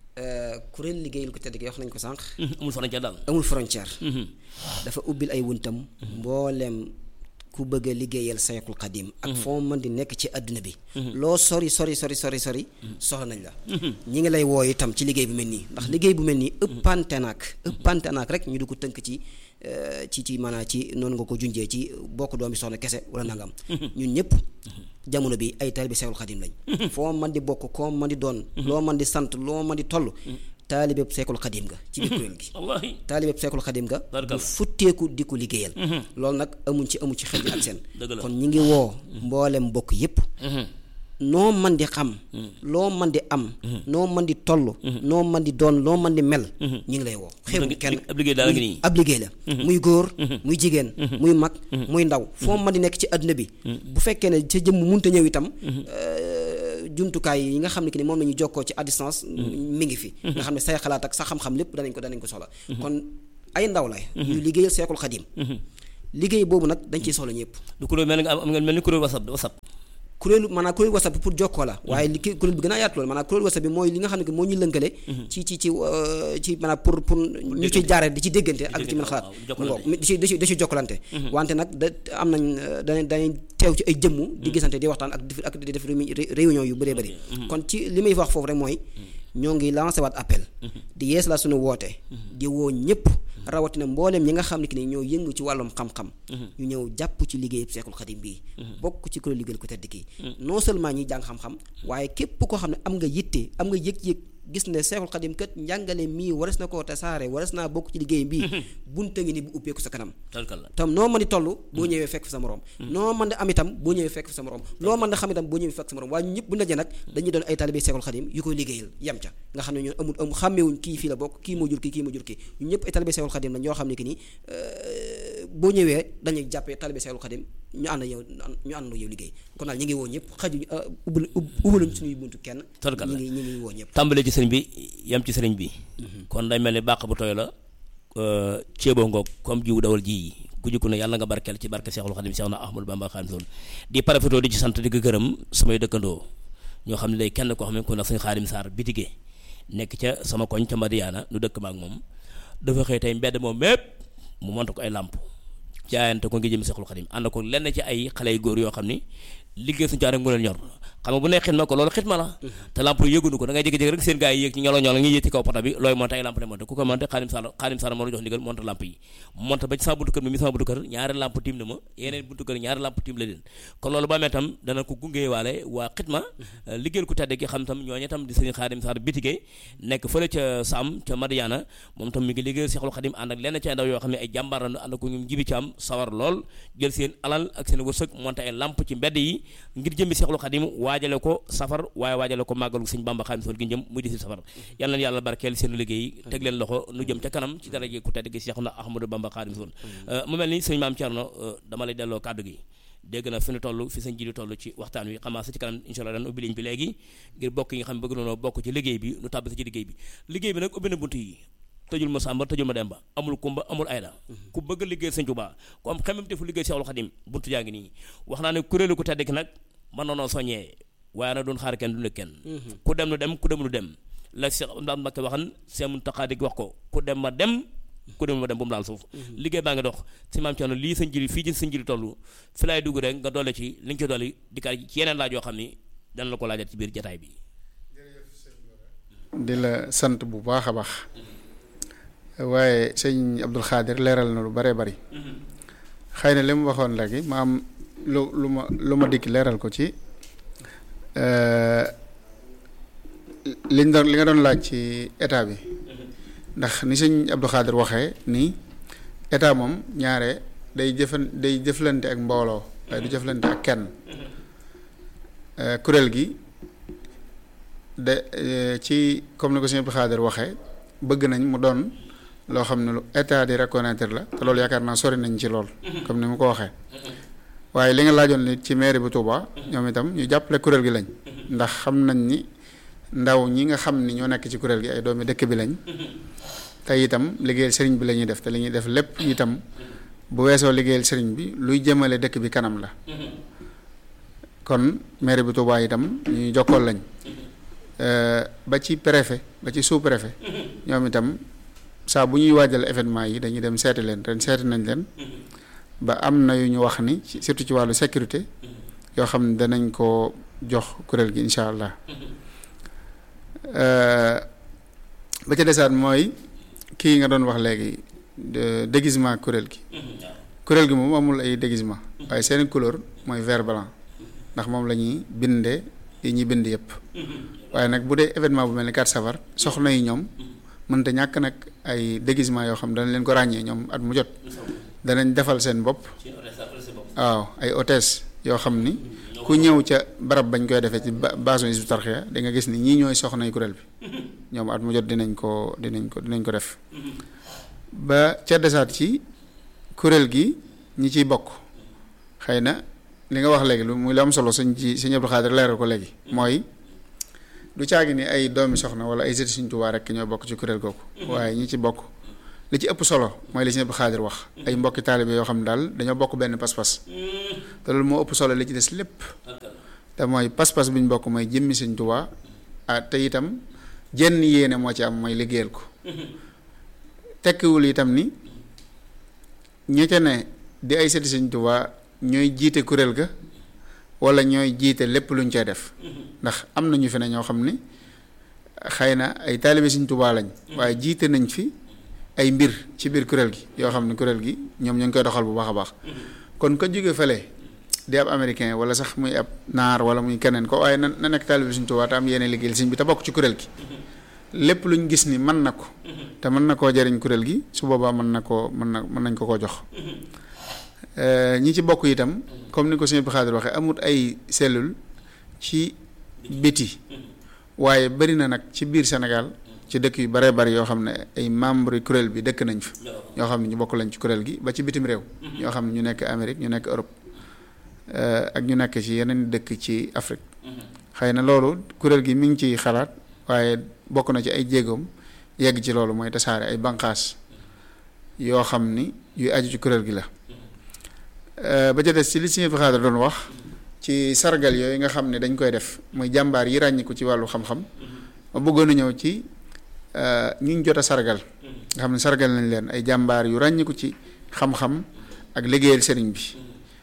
kuréel liggéeyal ko tedd gi wax nañ ko sànq amul frontière daal amul frontière dafa ubbil ay wuntam mbooleem ku bëgg a liggéeyal sayxul xadim ak foo mën di nekk ci àdduna bi loo sori sori sori sori sori soxla nañ la ñi ngi lay woo itam ci liggéey bu mel nii ndax liggéey bu mel nii ëppante naak ëppante naak rek ñu di ko tënk ci ci ci maanaam ci noonu nga ko junjee ci bokk doomi soxna kese wala nangam ñun ñëpp jamono bi ay taalibe sayxul xadim lañ foo mën di bokk koo mën di doon loo mën di sant loo mën di toll taalibeeb seekul xadim nga ci biir kuréel gi taalibeeb seekul xadim nga bu futteeku di ko liggéeyal loolu nag amuñ ci amuñ ci xel ak seen kon ñi ngi woo mboolem mbokk yépp noo man di xam loo man di am noo man di toll noo man di doon loo man di mel ñu ngi lay woo xeebu kenn ab liggéey la muy góor muy jigéen muy mag muy ndaw foo man di nekk ci àdduna bi bu fekkee ne sa jëmm munta ñëw itam jumtukaay yi nga xam ne que ni moom la ñu jokkoo ci à distance mi ngi fi nga xam ne say xalaat ak sa xam-xam lépp danañ ko danañ ko soxla kon ay ndaw la yu liggéeyal Seexul Xadim liggéey boobu nag dañ ciy soxla ñëpp du kuréel mel nga am nga mel ni kuréel whatsapp whatsapp kuréelu maanaam kuréelu whatsapp bi pour jokkoo la waaye li ki kuréel bi gën a yaatu loolu maanaam kuréelu whatsapp bi mooy li nga xam ne que moo ñu lënkale ci ci ci ci maanaam pour pour ñu ci jaare di ci déggante ak di ci mën xalaat mu ngoog di ci di ci di ci jokkalante wante nag da am nañ danañ danañ teew ci ay jëmm di gisante di waxtaan ak di ak di def réunion yu bëree bëri kon ci li may wax foofu rek mooy ñoo ngi lancé waat appel di yees la suñu woote di woo ñëpp rawatina mbooleem ñi nga xam ne ki ni ñoo yëngu ci wàllum xam-xam ñu ñëw jàpp ci liggéey Seexul Xadim bii bokk ci kuréel liggéeyal ko tedd kii non seulement ñi jàng xam-xam waaye képp koo xam ne am nga yitte am nga yëg-yëg gis ne Seexul Xadim kat njàngale mii wares na koo tasaare wares naa bokk ci liggéey bii bunta ngi ni bu ubbeeku sa kanam tam noo mën di toll boo ñëwee fekk fa sa morom noo mën di am itam boo ñëwee fekk fa sa morom loo mën di xam itam boo ñëwee fekk sa morom waaye ñu ñëpp bu dajee nag dañuy doon ay talibé Seexul Xadim yu koy liggéeyal yem ca nga xam ne ñoo amul amul xàmmeewuñ kii fii la bokk kii moo jur kii kii moo jur kii ñu ñëpp ay talibé Seexul Xadim la ñoo xam ne que ni boo ñëwee dañuy jàppee talibé Seexul Xadim ñu ànd yow ñu ànd yow liggéey kon daal ñi ngi woo ñëpp xaju ubbal ubbaluñ suñuy buntu kenn ñi ngi ñi ngi woo ñëpp tàmbale ci sëriñ bi yem ci sëriñ bi kon day mel ni bàq bu tooy la ceeboo ngoog comme jiwu dawal ji yi ku jukku ne yàlla nga barkeel ci barke Seexul Xadim Seex na Ahmadu Bamba Xaadimu Rasuul di parafitoo di ci sant di ko gërëm samay dëkkandoo ñoo xam ne day kenn koo xam ne ku nag suñu Xaadim Saar bitige nekk ca sama koñ ca Madiyaana nu dëkk maak moom dafa xëy tey mbedd moom mépp mu monte ko ay làmp jaayante ko ngi jëm Seexul Xadim ànd ko lenn ci ay xale yu góor yoo xam ni liggéey suñu caa rek mu leen ñor xam nga bu ne xitma ko loolu xitma la te lamp yi yëgunu ko da ngay jékki-jékki rek seen gars yi yéeg ci ñolo ñolo ngi yéeg ci kaw pota bi looy monté ay lamp ne monté ku ko monté xaadim sall xaadim sall moo la jox ndigal monté lamp yi monté ba ci sama buntu kër mi mi sama buntu kër ñaari lamp tiim na ma yeneen buntu kër ñaari lamp tiim la leen kon loolu ba amee tam dana ko gungee waale waa xitma liggéeyal ku tedde gi xam tam ñooñu tam di sëñ xaadim sall bitigee nekk fële ca Sam ca Madiana moom tam mi ngi liggéeyal Seexul Xadim ànd ak lenn ci ay ndaw yoo xam ne ay jàmbaar la ànd ko ñoom jibi ci am sawar lool jël seen alal ak seen wërsëg monté ay lamp ci mbedd yi ngir jëmbi Seexul Xadim waajale ko safar waaye waajale ko màggalu sëñ Bamba Xaadimu Rasuul gi jëm muy di si safar yal na yàlla barkeel seen liggéey teg leen loxo nu jëm ca kanam ci daraje ku tedd gi Seexuna Ahmadu Bamba Xaadimu Rasuul mu mel ni sëñ Maam Cerno dama lay delloo kàddu gi dégg na fi nu toll fi sëñ ji di toll ci waxtaan wi xamaa sa ci kanam insha Allah daan ubbi liñ bi léegi ngir bokk yi nga xam ne bëgg noonu bokk ci liggéey bi nu tàbbisi ci liggéey bi liggéey bi nag ubbi na bunt yi tëjul ma sàmba tëjul ma demba amul kumba amul ayda ku bëgg liggéey sëñ Tuubaa ku am xemam te fu liggéey Seexul Xadim buntu yaa ngi nii wax naa ne kuréelu ku tedd ki nag mën noonoo soññee waaye nag doon xaar kenn du ne kenn ku dem nu dem ku dem nu dem la Cheikh Ndam Mbakke waxan Cheikh Mountakha di wax ko ku dem ma dem ku dem ma dem bu mu laal suuf liggéey baa ngi dox si maam Thierno lii sa njëriñ fii ci sa njëriñ toll fi laay dugg rek nga doole ci li nga ci dolli dikkaat ci yeneen laaj yoo xam ni dana la ko laajat ci biir jataay bi di la sant bu baax a baax waaye sëñ Abdul Xaadir leeral na lu bare bari xëy na li mu waxoon léegi ma am lu lu ma lu ma dikk leeral ko ci liñ doon li nga doon laaj ci état bi ndax ni sëñ Abdou Khadir waxee nii état moom ñaare day jëfan day jëflante ak mbooloo waaye du jëflante ak kenn kuréel gi de ci comme ni ko sëñ Abdou Khadir waxee bëgg nañ mu doon loo xam ne lu état di reconnaître la te loolu yaakaar naa sori nañ ci lool comme ni mu ko waxee waaye li nga laajoon ni ci mairie bu Touba ñoom itam ñu jàppale kuréel gi lañ ndax xam nañ ni ndaw ñi nga xam ni ñoo nekk ci kuréel gi ay doomi dëkk bi lañ te itam liggéeyal sëriñ bi la ñuy def te li ñuy def lépp itam bu weesoo liggéeyal sëriñ bi luy jëmale dëkk bi kanam la kon mairie bu Touba itam ñuy jokkool lañ ba ci préfet ba ci sous préfet ñoom itam saa bu ñuy waajal événement yi dañuy dem seeti leen ren seeti nañ leen ba am na yu ñu wax ni surtout ci wàllu sécurité yoo xam ne danañ ko jox kuréel gi incha allah ba ca desaat mooy kii nga doon wax léegi déguisement kuréel gi kuréel gi moom amul ay déguisement waaye seeni couleur mooy vert blanc ndax moom la ñuy bindee yi ñuy bind yëpp waaye nag bu dee événement bu mel ni 4 safar soxna yi ñoom mënta ñàkk nag ay déguisement yoo xam danañ leen ko ràññee ñoom at mu jot danañ defal seen bopp waaw ay hôtesse yoo xam ni ku ñëw ca barab bañ koy defee ci base Hizbut Tarqiyyah da nga gis ni ñii ñooy soxnay kuréel bi ñoom at mu jot dinañ ko dinañ ko dinañ ko def ba ca desaat ci kuréel gi ñi ciy bokk xëy na li nga wax léegi lu muy lu am solo sëñ ci sëñ Abdou Khadir leeral ko léegi mooy du caagi ni ay doomi soxna wala ay sëti Sëñ Tuubaa rek ñoo bokk ci kuréel googu waaye ñi ci bokk li ci ëpp solo mooy li sëñ Abdou Khadir wax ay mbokki taalibe yoo xam ne daal dañoo bokk benn pas-pas te loolu moo ëpp solo li ci des lépp te mooy pas-pas bi ñu bokk mooy jëmmi Sëñ Tuubaa ah te itam jenn yéene moo ci am mooy liggéeyal ko tekkiwul itam ni ñi ca ne di ay sëti Sëñ Tuubaa ñooy jiite kuréel ga wala ñooy jiite lépp luñ cay def ndax am na ñu fi ne ñoo xam ni xëy na ay taalibe Sëñ Tuubaa lañ waaye jiite nañ fi ay mbir ci biir kuréel gi yoo xam ne kuréel gi ñoom ñu ngi koy doxal bu baax a baax kon ko jóge fële di ab américain wala sax muy ab naar wala muy keneen ko waaye na na nekk taalibe Sëñ Tuubaa te am yéene liggéeyal sëñ bi te bokk ci kuréel gi lépp luñ gis ni mën na ko te mën na koo jariñ kuréel gi su boobaa mën na koo mën na mën nañ ko koo jox ñi ci bokk itam comme ni ko sëñ Abdou Khadir waxee amut ay cellule ci biti waaye bari na nag ci biir Sénégal ci dëkk yu baree bari yoo xam ne ay membre yu kuréel bi dëkk nañ fa ñoo xam ne ñu bokk lañ ci kuréel gi ba ci bitim réew ñoo xam ne ñu nekk Amérique ñu nekk Europe ak ñu nekk ci yeneen dëkk ci Afrique xëy na loolu kuréel gi mi ngi ciy xalaat waaye bokk na ci ay jéegoom yegg ci loolu mooy tasaare ay banqaas yoo xam ni yuy aju ci kuréel gi la ba ca des ci li Sëñ Abdou Khadir doon wax ci sargal yooyu nga xam ne dañ koy def muy jàmbaar yi ràññiku ci wàllu xam-xam ma bëggoon a ñëw ci ñu ñu jot a sargal nga xam ne sargal nañ leen ay jàmbaar yu ràññiku ci xam-xam ak liggéeyal sëriñ bi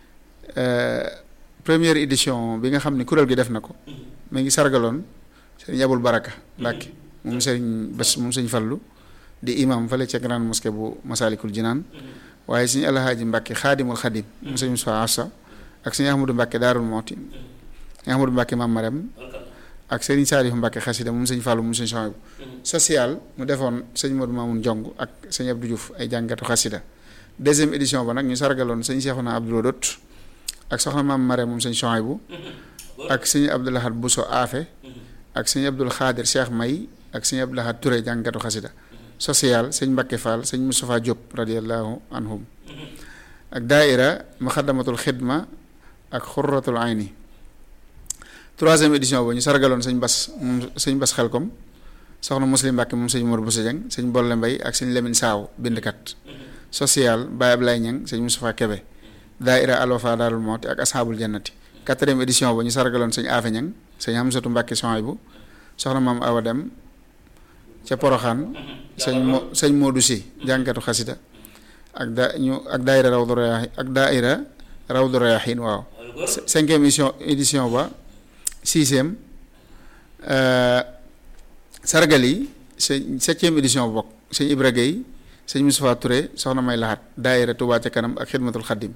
première édition bi nga xam ne kuréel gi def na ko mu ngi sargaloon sëriñ Abul Baraka Mbàkke moom sëriñ Bas moom sëriñ Fallu di imam fële ca grande mosquée bu Masalikul Jinaan waaye sëñ alhaaji Mbàkke xaadimul xadim mu sëñ Musaa Afsa ak sëñ Ahmadu Mbàkke Daarul Mooti sëñ Ahmadu Mbàkke Maam Marem ak sëriñ Saalifu Mbàkke xasida moom sëñ Fàllu moom sëñ Sohaybu social mu defoon sëñ Modou Mamoun Jong ak sëñ Abdou Diouf ay jàngatu xasida deuxième édition ba nag ñu sargaloon sëñ Seexuna Abdou Lodot ak soxna Maam Marem moom sëñ Sohaybu ak sëñ Abdou Lahad Bousso Afe ak sëñ Abdul Xaadir Cheikh May ak sëñ Abdou Lahad Touré jàngatu xasida social sëñ Mbacke Fall sëñ Moustapha Diop radiallahu anhum ak daaira Muxaddamatul Xidma ak Xurratul Ayni troisième édition ba ñu sargaloon sëñ Bas moom sëñ Bas Xelkom soxna Muslim Mbacke moom sëñ Mor Boussa Dieng sëñ Bolle Mbay ak sëñ Lemine Saaw bindkat social Baye Ablaye Ñang sëñ Moustapha Kebe daaira Alwafa Daarul Mooti ak Ashaabul Jannati quatrième édition ba ñu sargaloon sëñ Afe Ñang sëñ Hamsatu Mbacke Sohaybu soxna maam Awa Dem ca Poroxaan sëñ mo sëñ Modou Si jànkatu xasida ak da ñu ak daaira Rawdu Rayaahin ak daaira Rawdu Rayaahin waaw cinquième édition édition ba sixième sargal yi sëñ septième édition bokk sëñ Ibra Gueye sëñ Moustapha Touré soxna May Lahat daaira Touba ca kanam ak xidmatul xaddim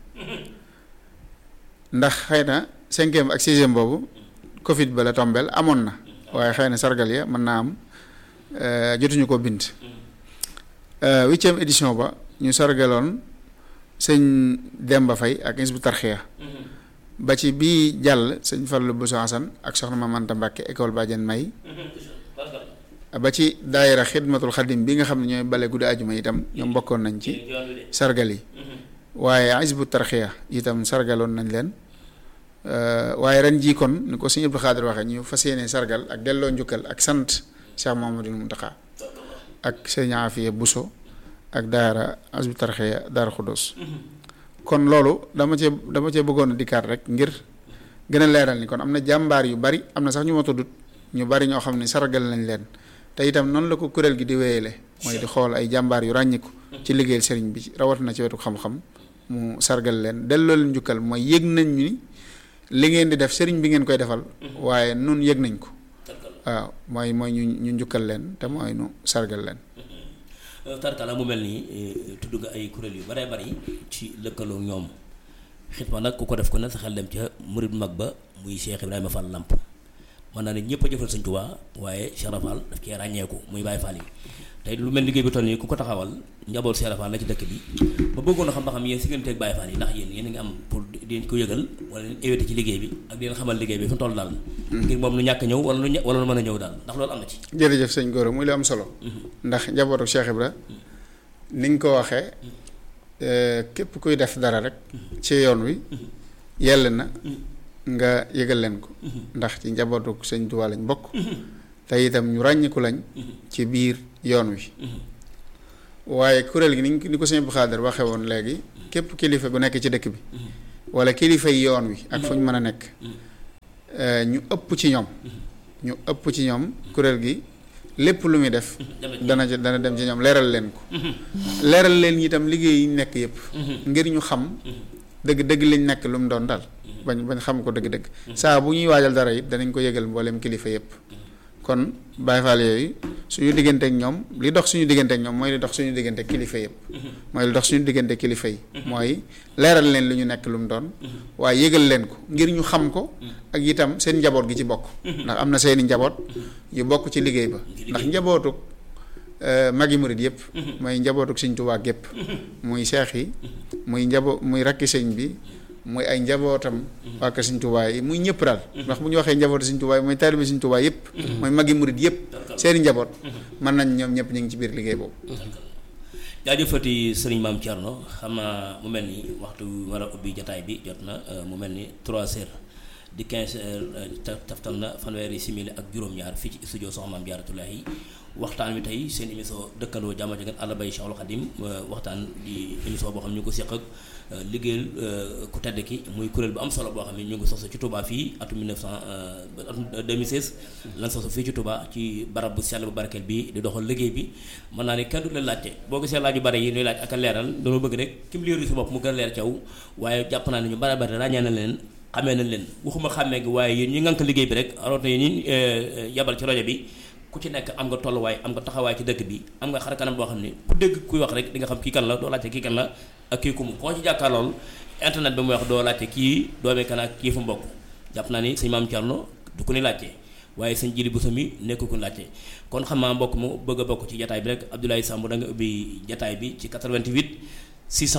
ndax xëy na cinquième ak sixième boobu Covid ba la tombeel amoon na waaye xëy na sargal ya mën naa am jotuñu ko bind huitième édition ba ñu sargaloon sëñ Demba Fay ak Hizbu Tarxiya ba ci bii jàll sëñ Fallu Bousso Hasan ak soxna Maam Anta Mbàkke école Badiane May ba ci daayira xidmatul xadim bi nga xam ne ñooy bale guddi ajuma itam ñoom bokkoon nañ ci sargal yi waaye Hizbu Tarxiya itam sargaloon nañ leen waaye ren jii kon ni ko sëñ Abdou Khadir waxee ñu fas yéene sargal ak delloo njukkal ak sant Cheikh Mouhamadoul Mountakha ak sëñ Afiya Bousso ak daara Hizbu Tarxiya daara Xuddoos kon loolu dama cee dama cee bëggoon a dikkaat rek ngir gën a leeral ni kon am na jàmbaar yu bari am na sax ñu ma tuddut ñu bari ñoo xam ne sargal nañ leen te itam noonu la ko kuréel gi di wéyale mooy di xool ay jàmbaar yu ràññiku ci liggéeyal sëriñ bi rawatina ci wetu xam-xam mu sargal leen delloo leen njukkal mooy yëg nañ ni li ngeen di def sëriñ bi ngeen koy defal waaye nun yëg nañ ko waaw mooy mooy ñu ñu njukkal leen te mooy nu sargal leen tarkala mu mel nii tudd nga ay kuréel yu bare bari ci lëkkaloo ñoom xitma nag ku ko def ko ne sa xel dem ca murid mag ba muy Cheikh Ibrahima Fall Lamp mën naa ne ñëpp a jëfal Sëñ Tuubaa waaye Cheikh Fall daf cee ràññeeku muy Baye Fall yi tey lu mel liggéey bi toll nii ku ko taxawal njaboot Cheikh Fall la ci dëkk bi ba bëggoon a xam ba xam yéen si ngeen teeg Baye Fall yi ndax yéen yéen a ngi am pour di ko yëgal wala leen éviter ci liggéey bi ak di leen xamal liggéey bi fi mu toll daal ngir moom lu ñàkk ñëw wala lu wala lu mën a ñëw daal ndax loolu am na ci jërëjëf sëñ Gora muy lu am solo ndax njabootu Cheikh Ibra ni nga ko waxee képp kuy def dara rek ci yoon wi yell na nga yëgal leen ko ndax ci njabootu sëñ Tuubaa lañ bokk te itam ñu ràññiku lañ ci biir yoon wi waaye kuréel gi ni ni ko sëñ Abdou Khadre waxe woon léegi képp kilifa gu nekk ci dëkk bi wala kilifa yi yoon wi ak fu ñu mën a nekk ñu ëpp ci ñoom ñu ëpp ci ñoom kuréel gi lépp lu muy def dana ci dana dem ci ñoom leeral leen ko leeral leen itam liggéey yi nekk yëpp ngir ñu xam dëgg dëgg liñ nekk lu mu doon daal bañ bañ xam ko dëgg dëgg saa bu ñuy waajal dara it danañ ko yëgal mboolem kilifa yëpp kon Baay Faal yooyu suñu diggante ak ñoom li dox suñu diggante ak ñoom mooy li dox suñu diggante ak kilifa yëpp mooy li dox suñu diggante kilifa yi mooy leeral leen li ñu nekk lu mu doon waaye yëgal leen ko ngir ñu xam ko ak itam seen njaboot gi ci bokk ndax am na seeni njaboot yu bokk ci liggéey ba ndax njabootuk magi murit yëpp mooy njabootuk Sëñ Tuubaa gépp muy seex yi muy njaboot muy rakki sëñ bi muy ay njabootam waa kër Sëñ Tuubaa yi muy ñëpp daal ndax bu ñu waxee njabootu Sëñ Tuubaa yi mooy taalibe Sëñ Tuubaa yëpp mooy magi murit yëpp seeni njaboot mën nañ ñoom ñëpp ñu ngi ci biir liggéey boobu jaajëfati sëriñ maam Thierno xam naa mu mel ni waxtu war a ubbi jataay bi jot na mu mel ni trois heures di quinze heures taftal na fanweeri simili ak juróom-ñaar fii ci studio Soxna Maam Jaaratullaahi waxtaan wi tey seen émission dëkkandoo jàmm ak àll bay Cheikhul Khadim waxtaan di émission boo xam ne ñu ngi ko seq ak liggéeyal ku tedd ki muy kuréel bu am solo boo xam ne ñu ngi sosu ci Touba fii atum 1900 atum 2016 lan sosu fii ci Touba ci barab bu sell bu barkeel bi di doxal liggéey bi mën naa ne kenn du leen laajte boo gisee laaj yu bare yi ñuy laaj ak a leeral dañoo bëgg rek kim leeru si bopp mu gën a leer caw waaye jàpp naa ne ñu bare bare ràññee na leen xamee nañ leen waxuma xàmmee gi waaye yéen ñi ngànk liggéey bi rek aroot na yéen ñi yabal ci rajo bi ku ci nekk am nga tolluwaay am nga taxawaay ci dëkk bi am nga xar kanam boo xam ne ku dégg kuy wax rek di nga xam kii kan la doo laajte kii kan la ak kii ku mu koo ci jàkkaarlool internet bi muy wax doo laajte kii doomee kan ak kii fu mbokk jàpp naa ni sëñ maam Thierno du ko ni laajte waaye sëñ jili bu sami nekk ku laajte kon xam naa mbokk mu bëgg a bokk ci jataay bi rek Abdoulaye Samb da nga ubbi jataay bi ci 88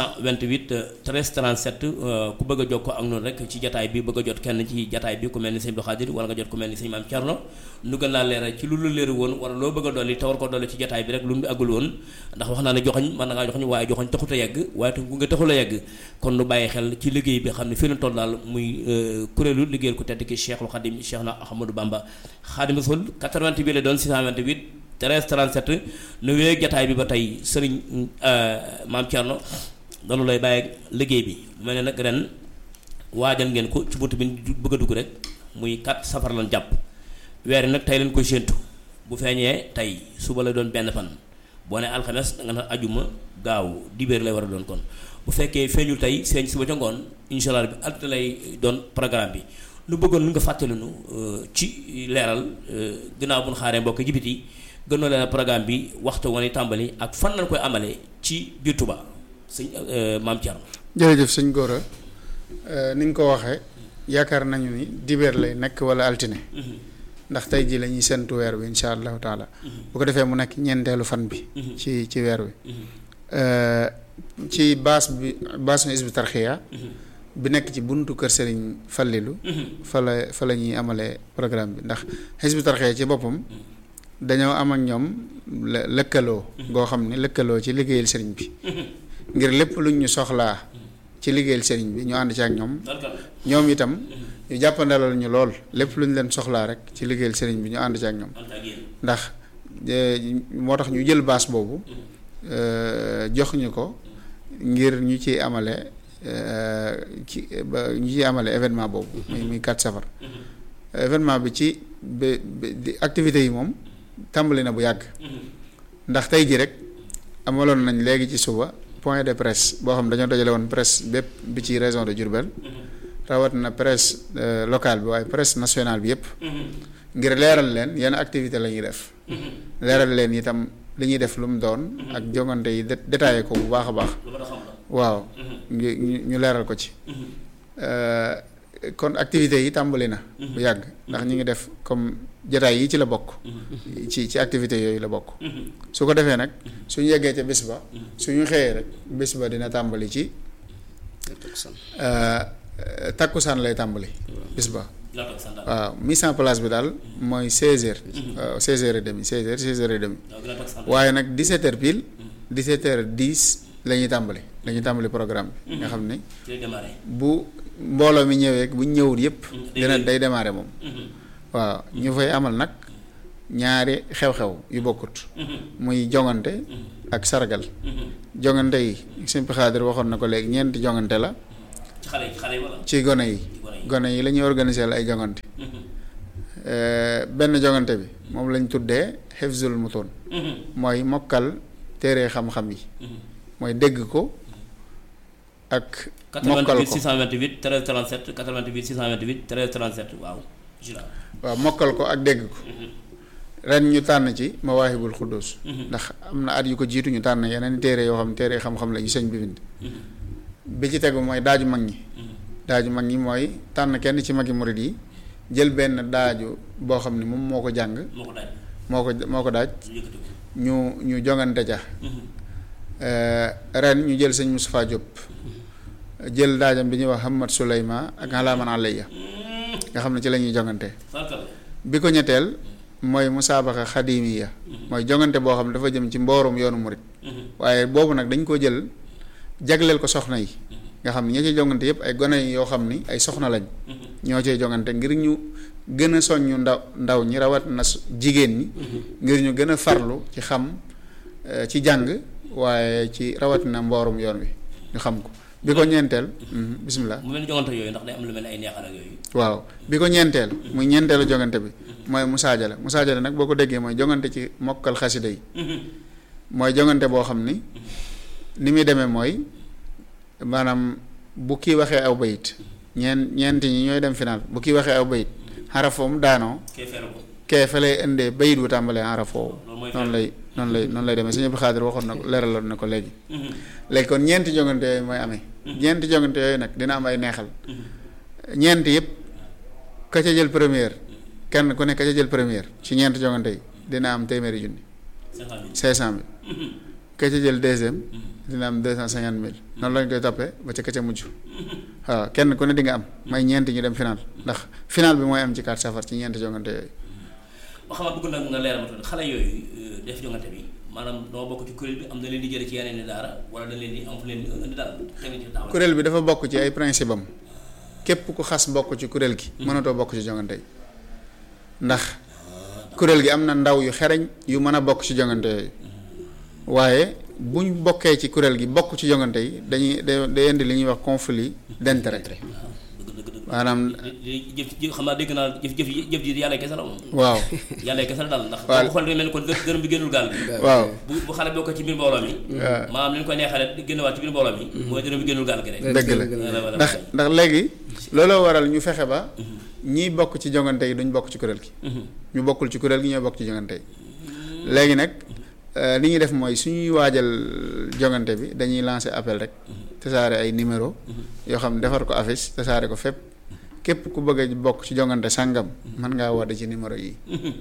628 13 37 ku bëgg a jokkoo ak noonu rek ci jataay bi bëgg a jot kenn ci jataay bi ku mel ni sëñ Abdou Khadir wala nga jot ku mel ni sëñ Maam Thierno nu gën laa leeral ci lu lu leeru woon wala loo bëgg a dolli te war ko dolli ci jataay bi rek lu mu àggul woon ndax wax naa ne joxoñ mën na ngaa joxoñ waaye joxoñ taxut a yegg waaye tam nga taxul a yegg kon nu bàyyi xel ci liggéey bi xam ne fii la toll daal muy kuréelu liggéeyal ku tedd ki Cheikhul Khadim Cheikh na Ahmadou Bamba Khadim Rasul 88 bi la doon 628 13 37 nu wéeg jataay bi ba tey sëriñ Maam Thierno dañu lay bàyyi liggéey bi mu mel ne nag ren waajal ngeen ko ci bunt bi bëgg a dugg rek muy 4 safar lan jàpp weer nag tey leen koy séentu bu feeñee tey suba la doon benn fan boo ne alxames da nga naan ajuma gaaw dibéer lay war a doon kon bu fekkee feeñul tey feeñ suba ca ngoon incha allah bi alt lay doon programme bi nu bëggoon nga fàttali nu ci leeral ginnaaw bu ñu xaaree mbokk jibit yi gënoo leeral programme bi waxtu wani tàmbali ak fan lañ koy amalee ci biir Touba sëñ maam Thierno. jërëjëf sëñ Gora ni nga ko waxee yaakaar nañu ni dibeer lay nekk wala altine. ndax tey jii la ñuy séntu weer wi incha allahu taala. bu ko defee mu nekk ñeenteelu fan bi. ci ci weer wi. ci baas bi baas nu Hizbut Tarqiyyah bi nekk ci buntu kër Serigne Fallilou. fa la fa la ñuy amalee programme bi ndax Hizbut Tarqiyyah ci boppam. dañoo am ak ñoom lëkkaloo. goo xam ne lëkkaloo ci liggéeyal Serigne bi. ngir lépp luñ ñu soxlaa ci liggéeyal sëriñ bi ñu ànd ci ak ñoom ñoom itam ñu jàppandalal ñu lool lépp lu ñu leen soxlaa rek ci liggéeyal sëriñ bi ñu ànd ci ak ñoom ndax moo tax ñu jël baas boobu jox ñu ko ngir ñu ciy amale ci ba ñu ciy amale événement boobu muy muy 4 safar événement bi ci bi di activités yi moom tàmbali na bu yàgg ndax tey ji rek amaloon nañ léegi ci suba point de presse boo xam dañoo dajale woon presse bépp bi ci région de Diourbel rawat na presse locale bi waaye presse nationale bi yëpp ngir leeral leen yenn activité la ñuy def leeral leen itam li ñuy def lu mu doon ak jongante yi détaillé ko bu baax a baax waaw ñu ñu leeral ko ci kon activités yi tàmbali na bu yàgg ndax ñu ngi def comme jataay yi ci la bokk ci ci activités yooyu la bokk su ko defee nag suñu yeggee ca bis ba suñu xëyee rek bis ba dina tàmbali ci takkusaan lay tàmbali bis ba waaw mise en place bi daal mooy seize heures waaw seize heures et demi seize heures seize heures et demi waaye nag dix-sept heures pile dix-sept heures dix la ñuy tàmbali la ñuy tàmbali programme bi nga xam ne bu mbooloo mi ñëwee bu ñu ñëwul yëpp day dina wéy. day démarrer moom waaw ñu fay amal nag ñaari xew-xew yu bokkut muy jongante ak sargal jongante yi Sëñ Xaadir waxoon na ko léegi ñeenti jongante la ci xale yi ci xale yi wala ci gone yi gone yi. gone yi la ñuy organiser la ay jongante Euh, benn jongante bi moom lañ tuddee xifzul mutoon mooy mokkal téere xam-xam yi mooy dégg ko ak mokkal 88 ko 628 13 37 88 628 13 37 waaw jura waaw mokkal ko ak dégg ko ren ñu tànn ci mawaahibul xuddus ndax am na at yu ko jiitu ñu tànn yeneen téere yoo xam ne téere xam-xam la yu sëñ bi bind bi ci tegu mooy daaju mag ñi daaju mag ñi mooy tànn kenn ci magi murid yi jël benn daaju boo xam ne moom moo ko jàng moo ko daaj moo ko moo ko daaj ñu yëkkati ko ñu ñu jongante ja ren ñu jël sëñ Moustapha Diop jël daajam bi ñuy wax Hamad Souleyma ak Halaman Alayya nga xam ne ci la ñuy jongante sarkal bi ko ñetteel mooy musaabaqa xadimiya mooy jongante boo xam ne dafa jëm ci mboorum yoonu murit waaye boobu nag dañ ko jël jagleel ko soxna yi nga xam ne ña ciy jongante yëpp ay gone yoo xam ni ay soxna lañ ñoo cay jongante ngir ñu gën a soññu ndaw ndaw ñi rawat na s- jigéen ñi ngir ñu gën a farlu ci xam eh, ci jàng waaye ci rawatina mboorum yoon wi ñu xam ko bi ko ñeenteel mhm, bismillah mu mel ni jongante yooyu ndax day am lu mel ni ay neexal ak yooyu waaw bi ko ñeenteel muy ñeenteelu jongante bi mooy musaajale musaajale nag boo ko déggee mooy jongante ci mokkal xasida yi mooy jongante boo xam ni ni muy demee mooy maanaam bu kii waxee aw bayit ñeen ñeenti ñi ñooy dem final bu kii waxee aw bayit xarafoom daanoo kee feere ko kee fa lay indee bayit wu tàmbalee xarafoo loolu mooy noonu lay noonu lay noonu lay demee sëñ Abdou Xaadir waxoon na ko leeraloon na ko léegi léegi kon ñeenti jongante yooyu mooy amee ñeenti jongante yooyu nag dina am ay neexal ñeenti yëpp ka ca jël première kenn ku ne ka ca jël première ci ñeenti jongante yi dina am téeméeri junni cinq cent mille cinq cent mille ka ca jël deuxième dina am deux cent cinquante mille noonu lañ koy toppee ba ca ka ca mujj waaw kenn ku ne di nga am may ñeenti ñu dem final ndax final bi mooy am ci carte safar ci ñeenti jongante yooyu ba xam bëgg nag nga leeral ma tuuti xale yooyu euh, def jongante bi maanaam doo bokk ci kuréel bi am na leen di jële ci yeneen i daara wala dañ leen di am fu leen di indi daal teg ci taawal kuréel bi dafa bokk ci ay principe am képp ku xas bokk ci kuréel gi mënatoo bokk ci jongante yi ndax kuréel gi am na ndaw yu xereñ yu mën a bokk ci jongante yooyu waaye buñ bokkee ci kuréel gi bokk ci jongante yi dañuy day day indi li ñuy wax conflit d'intérêt dëgg dëgg dëgg maanaam li jëf jëf xam naa dégg naa jëf jëf jëf ji yàlla kese la moom waaw yàlla kese la daal ndax Waaw. boo ko xool day mel ni kon gë- gërëm bi génnul gaal bi waaw bu bu xale bokk ci biir mbooloo mi waaw. maanaam li ñu koy neexale di génnewaat ci biir mbooloo mi mooy dërëm bi génnul gaal gi rek dëgg la Voilà, voilà, ndax voilà. ndax léegi looloo waral ñu fexe ba ñiy bokk ci jongante yi duñ bokk ci kuréel gi ñu bokkul ci kuréel gi ñooy bokk ci jongante yi léegi nag euh, li ñuy def mooy suñuy waajal jongante bi dañuy lancer appel rek tasaare ay numéro yoo xam ne defar ko affiche tasaare ko fépp képp ku bëgg a bokk ci jongante sàngam mën ngaa woote ci numéro yi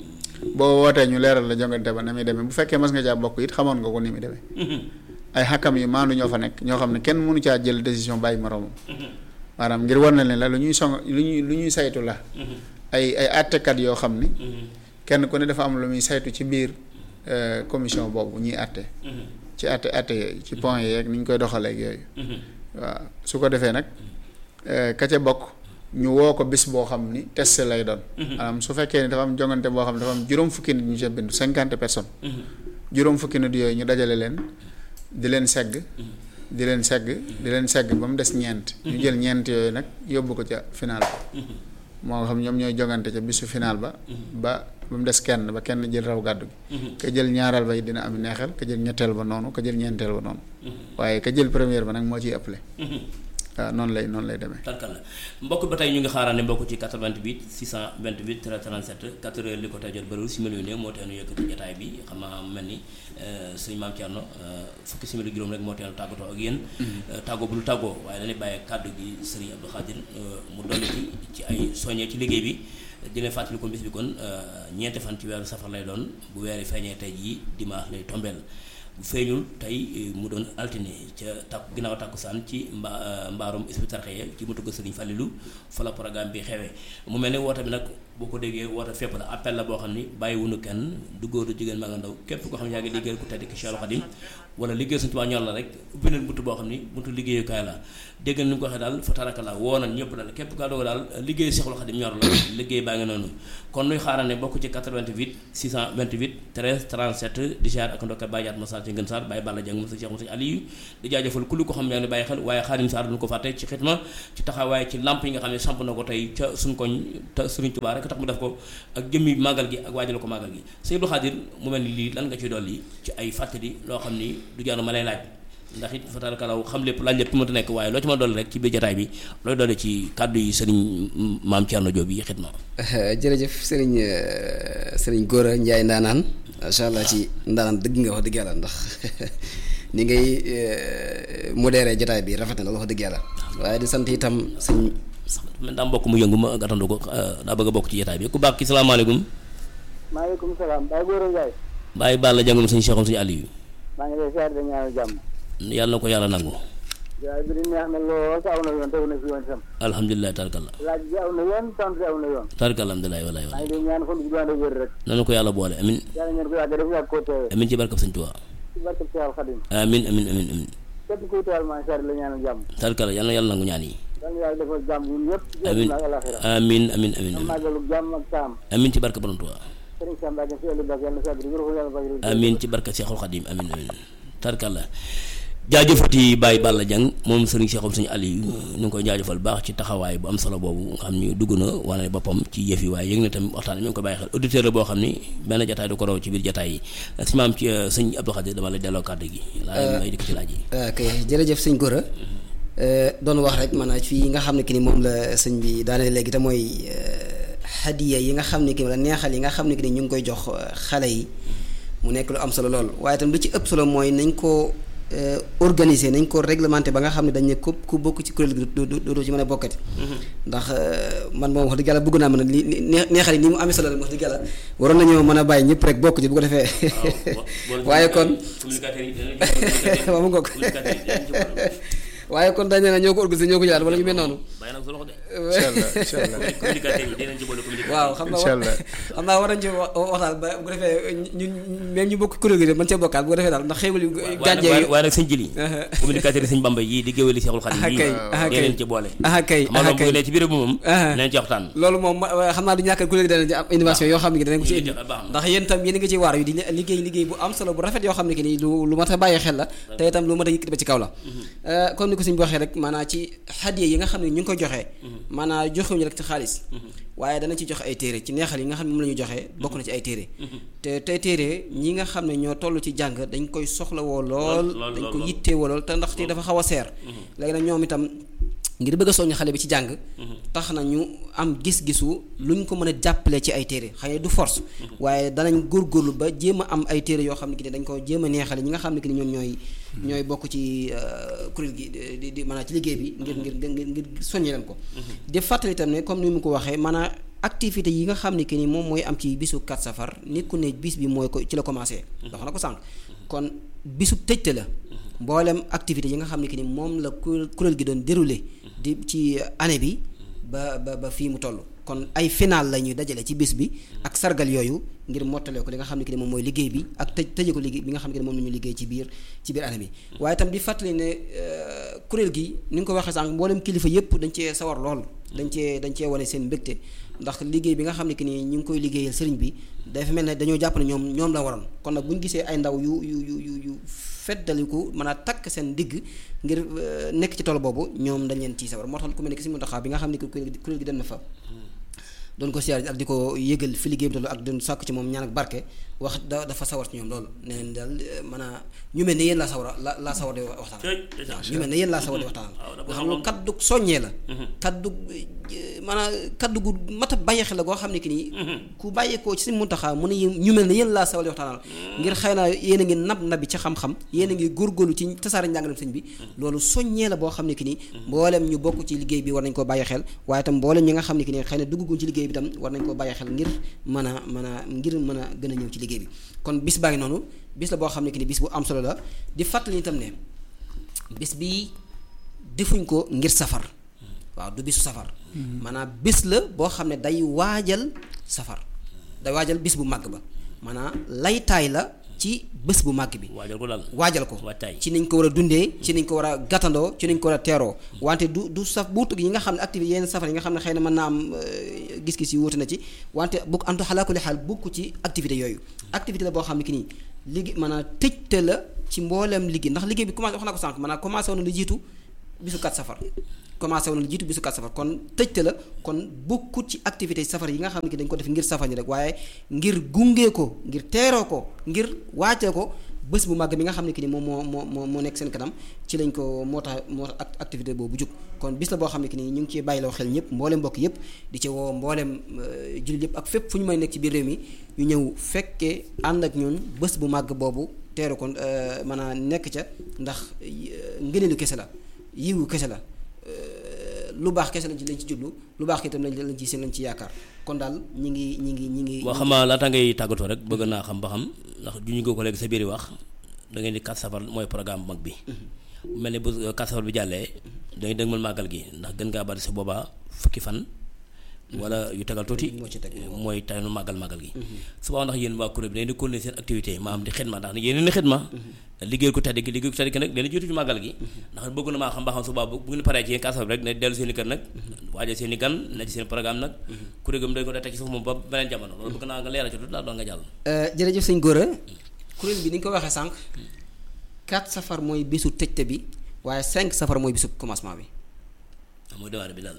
boo wootee ñu leeral la jongante ba na muy demee bu fekkee mas nga caa bokk it xamoon nga ko ni muy demee ay xakkam yu maandu ñoo fa nekk ñoo xam ne kenn mënu caa jël décision bàyyi moroomam maanaam ngir war na leen la lu ñuy song lu ñuy lu ñuy saytu la ay ay àttekat yoo xam ni kenn ku ne dafa am lu muy saytu ci biir euh, commission boobu ñuy àtte ci àtte àtte yooyu ci point yeeg ni ñu koy doxaleeg yooyu waaw su ko defee nag euh, ka ca bokk ñu woo ko bis boo xam ni test lay doon maanaam su fekkee ni dafa am jongante boo xam ne dafa am juróom fukki nit ñu ca bindu cinquante personnes juróom fukki nit yooyu ñu dajale leen di leen segg di leen segg di leen segg ba mu des ñeent ñu jël ñeent yooyu nag yóbbu ko ca final ba moo xam ñoom ñooy jongante ca bisu final ba ba ba mu des kenn ba kenn jël raw gàddu gi ka jël ñaareel ba it dina am neexal ka jël ñetteel ba noonu ka jël ñeenteel ba noonu waaye ka jël première ba nag moo ciy ëppale waaw noonu lay noonu lay demee tarkal la mbokk ba tey ñu ngi xaaraane mbokk ci 88 628 37 4 heures li ko tey jot bëriwul simili yu néew moo teenu yëkkati jotaay bi xam naa mu mel ni suñu maam Thierno fukki simili juróom rek moo teenu tàggatoo ak yéen tàggoo bu lu tàggoo waaye dañuy bàyyi kàddu gi Serigne Abdou Khadir mu dolli ci ci ay soññee ci liggéey bi dina fàttali ko bis bi kon ñeenti fan ci weeru safar lay doon bu weeri feeñee tey jii dimanche lay tombeel bu feeñul tey mu doon altine ca takk ginnaaw takkusaan ci mba mbaarum Hizbut Tarqiyyah ci mu tugg Sëriñ Fallilou fa la programme bi xewee mu mel ni woote bi nag boo ko déggee woote fépp la appel la boo xam ni bàyyiwunu kenn du góor du jigéen maa nga ndaw képp koo xam ne yaa ngi liggéeyal ku tedd ki Cheikh Khadim wala liggéey Sëñ Tuubaa ñor la rek ubbi nañ buntu boo xam ni buntu liggéeyukaay la dégg ni mu ko waxee daal fa taraka la woo nañ ñëpp daal képp kaa doog daal liggéey Cheikh Khadim ñor la liggéey baa ngi noonu kon nuy xaarane bokk ci 88 628 13 37 di jaar ak ndokkal Baye Jaat Masal ci Ngën Sarr Baye Balla Dieng Moussa Cheikh Moussa Aliou di jaajëfal ku lu ko xam ne yaa ngi bàyyi xel waaye Xaadim Sarr duñu ko fàtte ci xitma ci taxawaay ci lamp yi nga xam ne samp na ko tey ca suñ koñ te Sëriñ Tuubaa rek tax mu def ko ak jëmmi màggal gi ak waajal ko màggal gi sëñ Abdou Khadir mu mel ni lii lan nga ciy dolli ci ay fàttali loo xam ni du jaanu ma lay laaj ndax it fatalkalaw xam lépp laaj lépp mënta nekk waaye loo ci ma dolli rek ci biir jotaay bi looy dolli ci kàddu yi sëriñ maam Thierno Diop yi xitma jërëjëf sëriñ sëriñ Gora Ndiaye ndaanaan macha allah ci ndaanaan dëgg nga wax dëgg yàlla ndax ni ngay modéré jotaay bi rafet na la wax dëgg yàlla waaye di sant itam sëñ man daa mbokk mu yëngu ma gàttandu ko daa bëgg a bokk ci jotaay bi ku baax ki salaamaaleykum maaleykum salaam Baye Gora Ndiaye Baye Balla jàngum suñu Cheikhoum suñu Aliou maa ngi lay siyaare da ñaanal jàmm yàlla na ko yàlla nangu jaay bi di neex na lool te aw na yoon tegu na fi yoon sam alhamdulilah tarkalla laaj bi aw na yoon sant bi aw na yoon tarkalla alhamdulilah walaay maa walaay ngi lay ñaan fan bu ànd ak wér rek nanu ko yàlla boole amin yàlla ngeen ko yàgg def yàgg koo teewe amin ci barkab sëñ Tuubaa ci barke Cheikh Khadim amin amin amin amin képp kuy teewal maa ngi siyaare la ñaanal jàmm tarkalla yàlla na yàlla nangu ñaan yi yàlla yàlla defal jàmm ñun ñëpp ci amin àdduna ak alaxira amin amin amin am amin màggalu jàmm ak saam amin ci barka borom Tuubaa sëriñ Sam Mbacke si ëllëg bak yàlla na sàgg wér ko yàlla bak amin ci barka Seexul Xadim amin amin tarkalla jaajëfati Baye Balla Dieng moom sëriñ Cheikhoum suñu Aliou ñu ngi koy jaajëfal baax ci taxawaay bu am solo boobu nga xam ni dugg na wane boppam ci yëf yi waaye yëg na tamit waxtaan mi ngi ko bàyyi xel auditeur la boo xam ni benn jataay du ko raw ci biir jataay yi si maam ci sëñ Abdou Khadir dama lay delloo kàddu gi laa may dikk ci laaj yi ok jërëjëf sëñ Gora doon wax rek maanaam fii nga xam ne ki ni moom la sëñ bi daane léegi te mooy hadiya yi nga xam ne ki wala neexal yi nga xam ne ki ni ñu ngi koy jox xale yi mu nekk lu am solo lool waaye tam lu ci ëpp solo mooy nañ ko organiser nañ ko réglementé ba nga xam ne dañ ne ku ku bokk ci kuréel gi du du du ci mën a bokkati. ndax man moom wax dëgg yàlla bëgg naa mën a li neexal yi ni mu amee solo la wax dëgg yàlla waroon nañoo mën a bàyyi ñëpp rek bokk ci bu ko defee. waaye kon waaw mu ngoog waaye kon dañ ne la ñoo ko organisé ñoo ko jëlaat wala ñu mel noonu. bàyyi nag sa loxo de. incha allah incha allah communicateur yi dinañ ci boole communicateur waaw xam incha naa allah xam naa war nañ ci wa- waxtaan ba bu ko defee ñun même ñu bokk kuréel gi de mën cee bokkaat bu ko defee daal ndax xéewal yu gànjee waaye yu waaye nag sëñ jili Aha. communicateur yi sëñ Bamba yi di géwéli Seexul Xadim Ah, yi kay, ah, kay. dinañ ci boole ah kay xam nga ah moom bu kay ne ci biir bi moom Ah. dinañ ci waxtaan loolu moom ma- xam naa du ñàkk kuréel gi dana ci am innovation yoo xam ne danañ ko ci Ñu indi ngi ci- baax na. ndax yéen itam yéen a ngi ci waar yu di li- liggéey liggéey bu am solo bu rafet yoo xam ne que ni lu lu mat a bàyyi xel la te itam lu mat a yëkkati ba ci kaw la Euh, comme ni ko suñ bi waxee rek maanaam ci hadiya yi nga xam ne ñu ngi ko joxee maanaam joxewuñu rek ci xaalis waaye dana ci joxe ay téere ci neexal yi nga xam ne moom la ñu joxee bokk na ci ay téere te tey téere ñi nga xam ne ñoo toll ci jàng dañ koy soxlawoo lool lool, dañ lool, ko lool. yittewoo lool te ndaxte dafa xaw a seer léegi nag ñoom itam ngir bëgg a soññ xale bi ci jàng tax na ñu am gis-gisu luñ ko mën a jàppale ci ay téere xëy na du force waaye danañ góorgóorlu ba jéem a am ay téere yoo xam ne ki ne dañ ko jéem a neexale ñi nga xam ne ki ne ñoom ñooy ñooy bokk ci euh, kuréel gi di- di di maanaam ci liggéey bi ngir ngir ngir ngir soññe leen ko di fàttali itam ne comme ni mu ko waxee maanaam activité yi nga xam ne que ni moom mooy am ci bisu 4 safar nit ku ne bis bi mooy ko ci la commencé wax na ko sànq kon bisu tëjte la mboolem activité yi nga xam ne que ni moom la ku- kuréel gi doon déroulé di ci année bi ba ba ba fii mu toll kon ay final la ñuy dajale ci bis bi ak sargal yooyu ngir mottalee ko li nga xam ne que ni moom mooy liggéey bi ak tëj tëje ko liggéey bi nga xam ne que ni moom la ñu liggéey ci biir ci biir année bi waaye itam di fàttali ne euh, kuréel gi ni nga ko waxee sànq mboolem kilifa yëpp dañ cee sawar lool dañ cee dañ cee wane seen mbégte ndax liggéey bi nga xam ne que ni ñu ngi koy liggéeyal sëriñ bi dafa mel ne dañoo jàpp ne ñoom ñoom la waroon kon nag bu ñu gisee ay ndaw yu yu yu yu yu feddaliku mën a takk seen digg ngir euh, nekk ci tool boobu ñoom dañ leen ciy sawar moo tax ku mel ne ki si Muntaxa bi nga xam ne que kuréel gi kuréel gi dem na fa doon ko siyaar ak di ko yëgal fi liggéey bi toll ak doon sàkku ci moom ñaan ak barke wax da dafa sawar ci ñoom loolu nee nañ daal eh, mën a ñu mel ne yéen laa sawar a la laa sawar di waxtaan waaw ñu mel ne yéen laa sawar di waxtaan waaw dafa nga xam ne kaddu soññee la kaddu eh, maanaam kaddu gu mat a bàyyi xel la goo xam ne ki nii ku bàyyeekoo ci si muntaxaa mu ne yéen ñu mel ne yéen laa sawar di waxtaanal ngir xëy na yéen a ngi nab nabi ci xam-xam yéen a ngi góorgóorlu ci tasaare njàngalem sëñ bi loolu soññee la boo xam ne ki nii mboolem ñu bokk ci liggéey bi war nañ koo bàyyi xel waaye tam mboolem ñi nga xam ne ki nii xëy na dugguñ ci liggéey bi tam war nañ koo bàyyi xel ngir mën a mën a ngir mën a gën a ñëw ci liggéey bi kon bis baa ngi noonu bis la boo xam ne ki ni bis bu am solo la di fàttali itam ne bis bi defuñ ko ngir safar waaw du bisu safar maanaam bis la boo xam ne day waajal safar day waajal bis bu màgg ba maanaam laytaay la ci bés bu màgg bi waajal ko daal waajal ko waajtaay ci niñ ko war a dundee ci niñ ko war a gàttandoo ci niñ ko war a teeroo wante du du saf buutu yi nga xam ne activité yenn safar yi nga xam ne xëy na mën naa am euh, gis-gis yi wuute na ci wante bu antu xalaakuli xaal bukk ci activité yooyu activité la boo xam ne ki nii liggéey maanaam tëjte la ci mbooleem liggéey ndax liggéey bi commencé wax na ko sànq maanaam commencé woon na lu jiitu bisu kat safar commencé woon na lu jiitu bisu kat safar kon tëjte la kon bokkut ci activité safar yi nga xam ne ki dañ ko def ngir safar ñi rek waaye ngir gunge ko ngir teeroo ko ngir waajee ko bés bu màgg bi nga xam ne ki ni moom moo moo moo moo nekk seen kanam ci lañ ko moo tax moo tax act- activité boobu jug kon bis la boo xam ne ki ni ñu ngi ciy bàyyiloo xel ñëpp mboolem mbokk yëpp di ci woo mboolem euh, jullit yëpp ak fépp fu ñu may nekk ci biir réew mi ñu ñëw fekkee ànd ak ñun bés bu màgg boobu teeru ko euh, maanaam nekk ca ndax euh, ngëneelu kese la yiwu kese la euh, lu baax kese lañ ci lañ ci jublu lu baax itam lañ lañ ci seen lañ ci yaakaar kon daal ñi ngi ñi ngi ñi ngi boo xam naa laata ngay tàggatoo rek bëgg naa xam ba xam ndax juñu nga ko léegi sa biir wax da ngeen di 4 safar mooy programme bu mag bi bu mel ni bu 4 safar bi jàllee dañuy dëgmal màggal gi ndax gën ngaa bari sa boobaa fukki fan wala yu tegal tuuti moo ci teg mooy taynu màggal màggal gi suba ndax yéen waa kuréel bi dañuy di continuer seen activité maanaam di xidma ndax yéen ni xidma liggéey ko tedd gi liggéey ko tedd gi nag leen jiitu ci màggal gi ndax bëgg na maa xam ba xam suba bu bu ngeen paree ci yéen kasaf rek ne dellu seen i kër nag waajal seen i gan ne ci seen programme nag kuréel gi mu dañ ko dee teg ci suuf moom ba beneen jamono loolu bëgg naa nga leeral ci tuuti laa doon nga jàll Euh, jërëjëf sëñ Gora kuréel bi ni nga ko waxee sànq 4 safar mooy bisu tëjte bi waaye 5 safar mooy bisu commencement bi mooy dewaare bi daal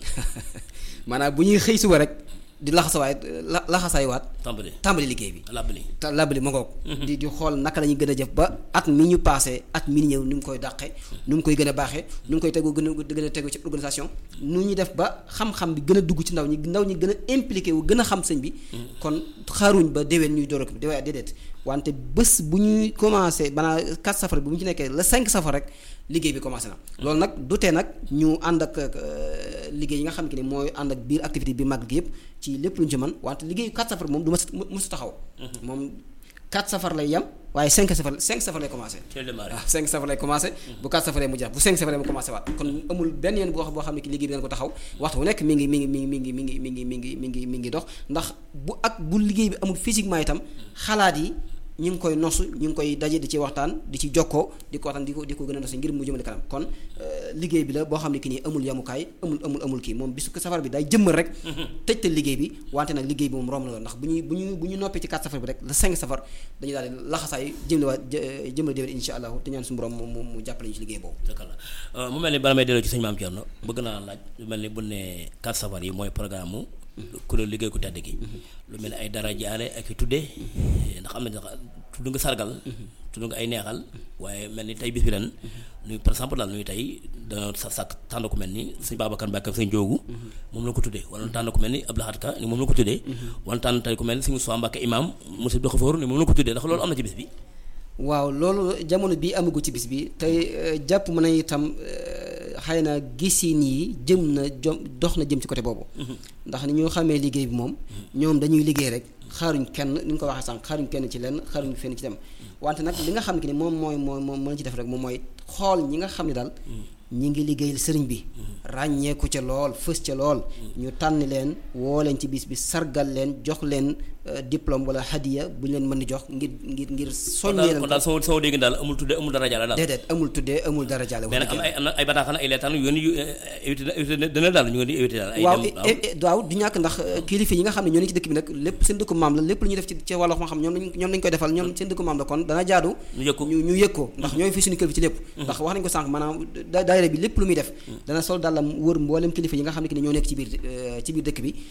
maanaam bu ñuy xëy suba rek di laxasawaay la laxasaay waat tàmbali tàmbali liggéey bi làbbali te labali ma ngoog di di xool naka la ñuy gën a jëf ba at mi ñu passé at mi ñëw nu mu koy dàqee nu mu koy gën a baaxee nu mu koy tegu gën a gën a tegu ci organisation nu ñuy def ba xam-xam bi gën a dugg ci ndaw ñi ndaw ñi gën a impliqué wu gën a xam sëñ bi kon xaaruñ ba déwén ñuy door a déwén déedéet wante bés bu ñuy commencé banaa 4 safar bi bu ñu ci nekkee la 5 safar rek liggéey bi commencé na loolu nag du tee nag ñu ànd ak euh, liggéey yi nga xam ne mooy ànd ak biir activité bi màgg gi yëpp ci lépp lu ñu ci mën wante liggéeyu 4 safar bi moom du ma mësu taxaw moom 4 safar lay yem waaye 5 safar 5 safar lay commencé ci la démarré waaw 5 safar lay commencé bu 4 safaree mu jeex bu 5 safaree mu commencé waat kon amul benn yoon boo xam boo xam ne ki liggéey bi dana ko taxaw waxtu bu nekk mi ngi mi ngi mi ngi mi ngi mi ngi mi ngi mi ngi mi ngi mi ngi dox ndax bu ak bu liggéey bi amul physiquement itam xalaat yi ñu ngi koy nosu ñu ngi koy daje di ci waxtaan di ci jokkoo di ko waxtaan di ko di ko gën a nosu ngir mu jëmale kanam kon euh, liggéey bi la boo xam ne ki nii amul yamukaay amul amul amul kii moom bisu ko safar bi day jëmmal rek tëj te liggéey bi wante nag liggéey bi moom romb na loolu ndax bu ñuy bu ñu bu ñu noppee ci 4 safar bi rek la 5 safar dañuy daal di laxasaay jëmle waa jëmale déwén insha allahu te ñaan suñu borom mu mu mu jàppale ñu ci liggéey boobu dëgg la mu mel ni bala may delloo ci sëñ Maam Thierno bëgg naa laaj lu mel ni bu ne 4 safar yi mooy programme mu kuréel liggéey ku tedd gi lu mel ni ay dara jaale ak i tuddee ndax am na sax tudd nga sargal tudd nga ay neexal waaye mel ni tey bis bi ren nuy par exemple daal nuy tey dañoo sa sàkk tànn ku mel ni sëñ Babacar Mbacke ak sëñ Joogu moom la ko tuddee wala tànn ku mel ni Abdou Lahad Ka ni moom la ko tuddee wala tànn tey ku mel ni sëñ Moussa Mbacke imam monsieur Doxafoor ni moom la ko tuddee ndax loolu am na ci bis bi waaw loolu jamono bii amagu ci bis bi tey jàpp mën na itam xëy na gisin yi jëm na jom dox na jëm ci côté boobu ndax ni ñu xamee liggéey bi moom ñoom dañuy liggéey rek xaaruñ kenn ni nga ko waxee sànq xaaruñ kenn ci lenn xaaruñ fenn ci dem wante nag li nga xam ne ni moom mooy mooy moom mën ci def rek moom mooy xool ñi nga xam ne daal ñi ngi liggéeyal sëriñ bi ràññeeku ca lool fës ca lool ñu tànn leen woo leen ci bis bi sargal leen jox leen diplôme wala hadiya bu ñu leen mën di jox ngir ngir ngir soññee kon daal soo soo dégg daal amul tuddee amul dara jaale daal déedéet amul tuddee amul dara jaale mais nag am na ay am na ay bataaxal ay leetaan yu yu évité na évité dana daal ñu ngi di évité daal ay waaw dem waaw du ñàkk ndax kilifa yi nga xam ne ñoo ne ci dëkk bi nag lépp seen dëkku maam la lépp lu ñuy def ci ci wàllu xam-xam ñoom lañ ñoom lañ koy defal ñoom seen dëkku maam la kon dana jaadu ñu yëg ko ñu ñu yëg ko ndax ñooy fi suñu kër bi ci lépp ndax wax nañ ko sànq maanaam da- daayira bi lépp lu muy def dana sol dàllam wër mboolem kilifa yi nga xam ne ki ne ñoo nekk ci biir ci biir dëkk bi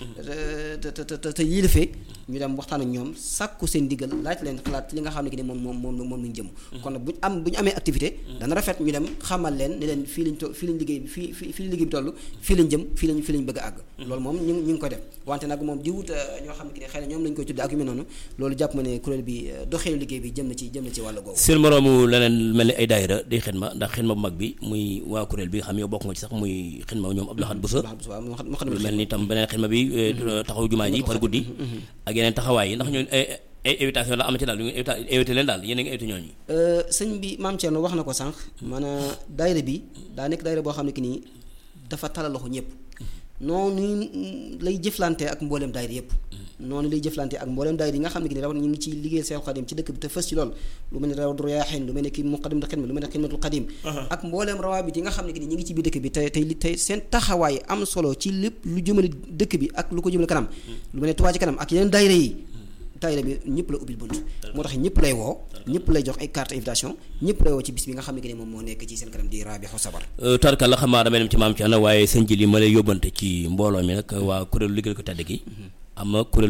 te te te te yilifee ñu dem waxtaan ak ñoom sàkku seen diggal laaj leen xalaat ci li nga xam ne ki ne moom moom moom moom lañ jëm kon nag buñu am bu ñu amee activité dana rafet ñu dem xamal leen ne leen fii lañ to fii lañ liggéey bi fii fii fii lañ liggéey bi toll fii lañ jëm fii lañ fii lañ bëgg a àgg loolu moom ñu ñu ngi koy def wante nag moom di wut ñoo xam ne ki ne xëy na ñoom lañ koy tudde ak yu mel noonu loolu jàpp ma ne kuréel bi doxeelu liggéey bi jëm na ci jëm na ci wàllu googu seen moroomu leneen mel ni ay daayira di xidma ndax xidma bu mag bi muy waa kuréel bi nga xam yow bokk nga ci sax muy xidma ñoom Abdou Lahad Bousso waaw moo xam moo xam lu mel ni tam beneen xidma bi taxaw jumaa ji par guddi ak yeneen taxawaay yi ndax ñooñu ay ay invitation la am ci daal ñu ngi invité leen daal yéen a ngi invité ñooñu sëñ bi maam Thierno wax na ko sànq maanaam daayira bi daa nekk daayira boo xam ne ki nii dafa talal loxo ñëpp noonu lay jëflante ak mbooleem daayira yëpp noonu lay jëflante ak mbooleem daayira yi nga xam ne ki ne raw ñu ngi ci liggéeyal Seexul Xadim ci dëkk bi te fës ci lool lu mel ne Rawdu Rayaahiin lu mel ne ki Muqaddamatul Xidma lu mel ne Xidmatul Xadim ak mbooleem rawaabit yi nga xam ne ki ne ñu ngi ci biir dëkk bi tey tey tey seen taxawaay am solo ci lépp lu jëmale dëkk bi ak lu ko jëmale kanam lu mel ne Touba ci kanam ak yeneen daayira yi daayira bi ñëpp la ubbil bunt moo tax ñëpp lay woo ñëpp lay jox ay carte invitation ñëpp lay woo ci bis bi nga xam ne que ne moom moo nekk ci seen kanam di Rabihu Sabar tarkal la xam naa damay dem ci maam ci ana waaye sëñ ji li ma lay yóbbante ci mbooloo mi nag waa kuréelu liggéey ko tedd gi am na kuréel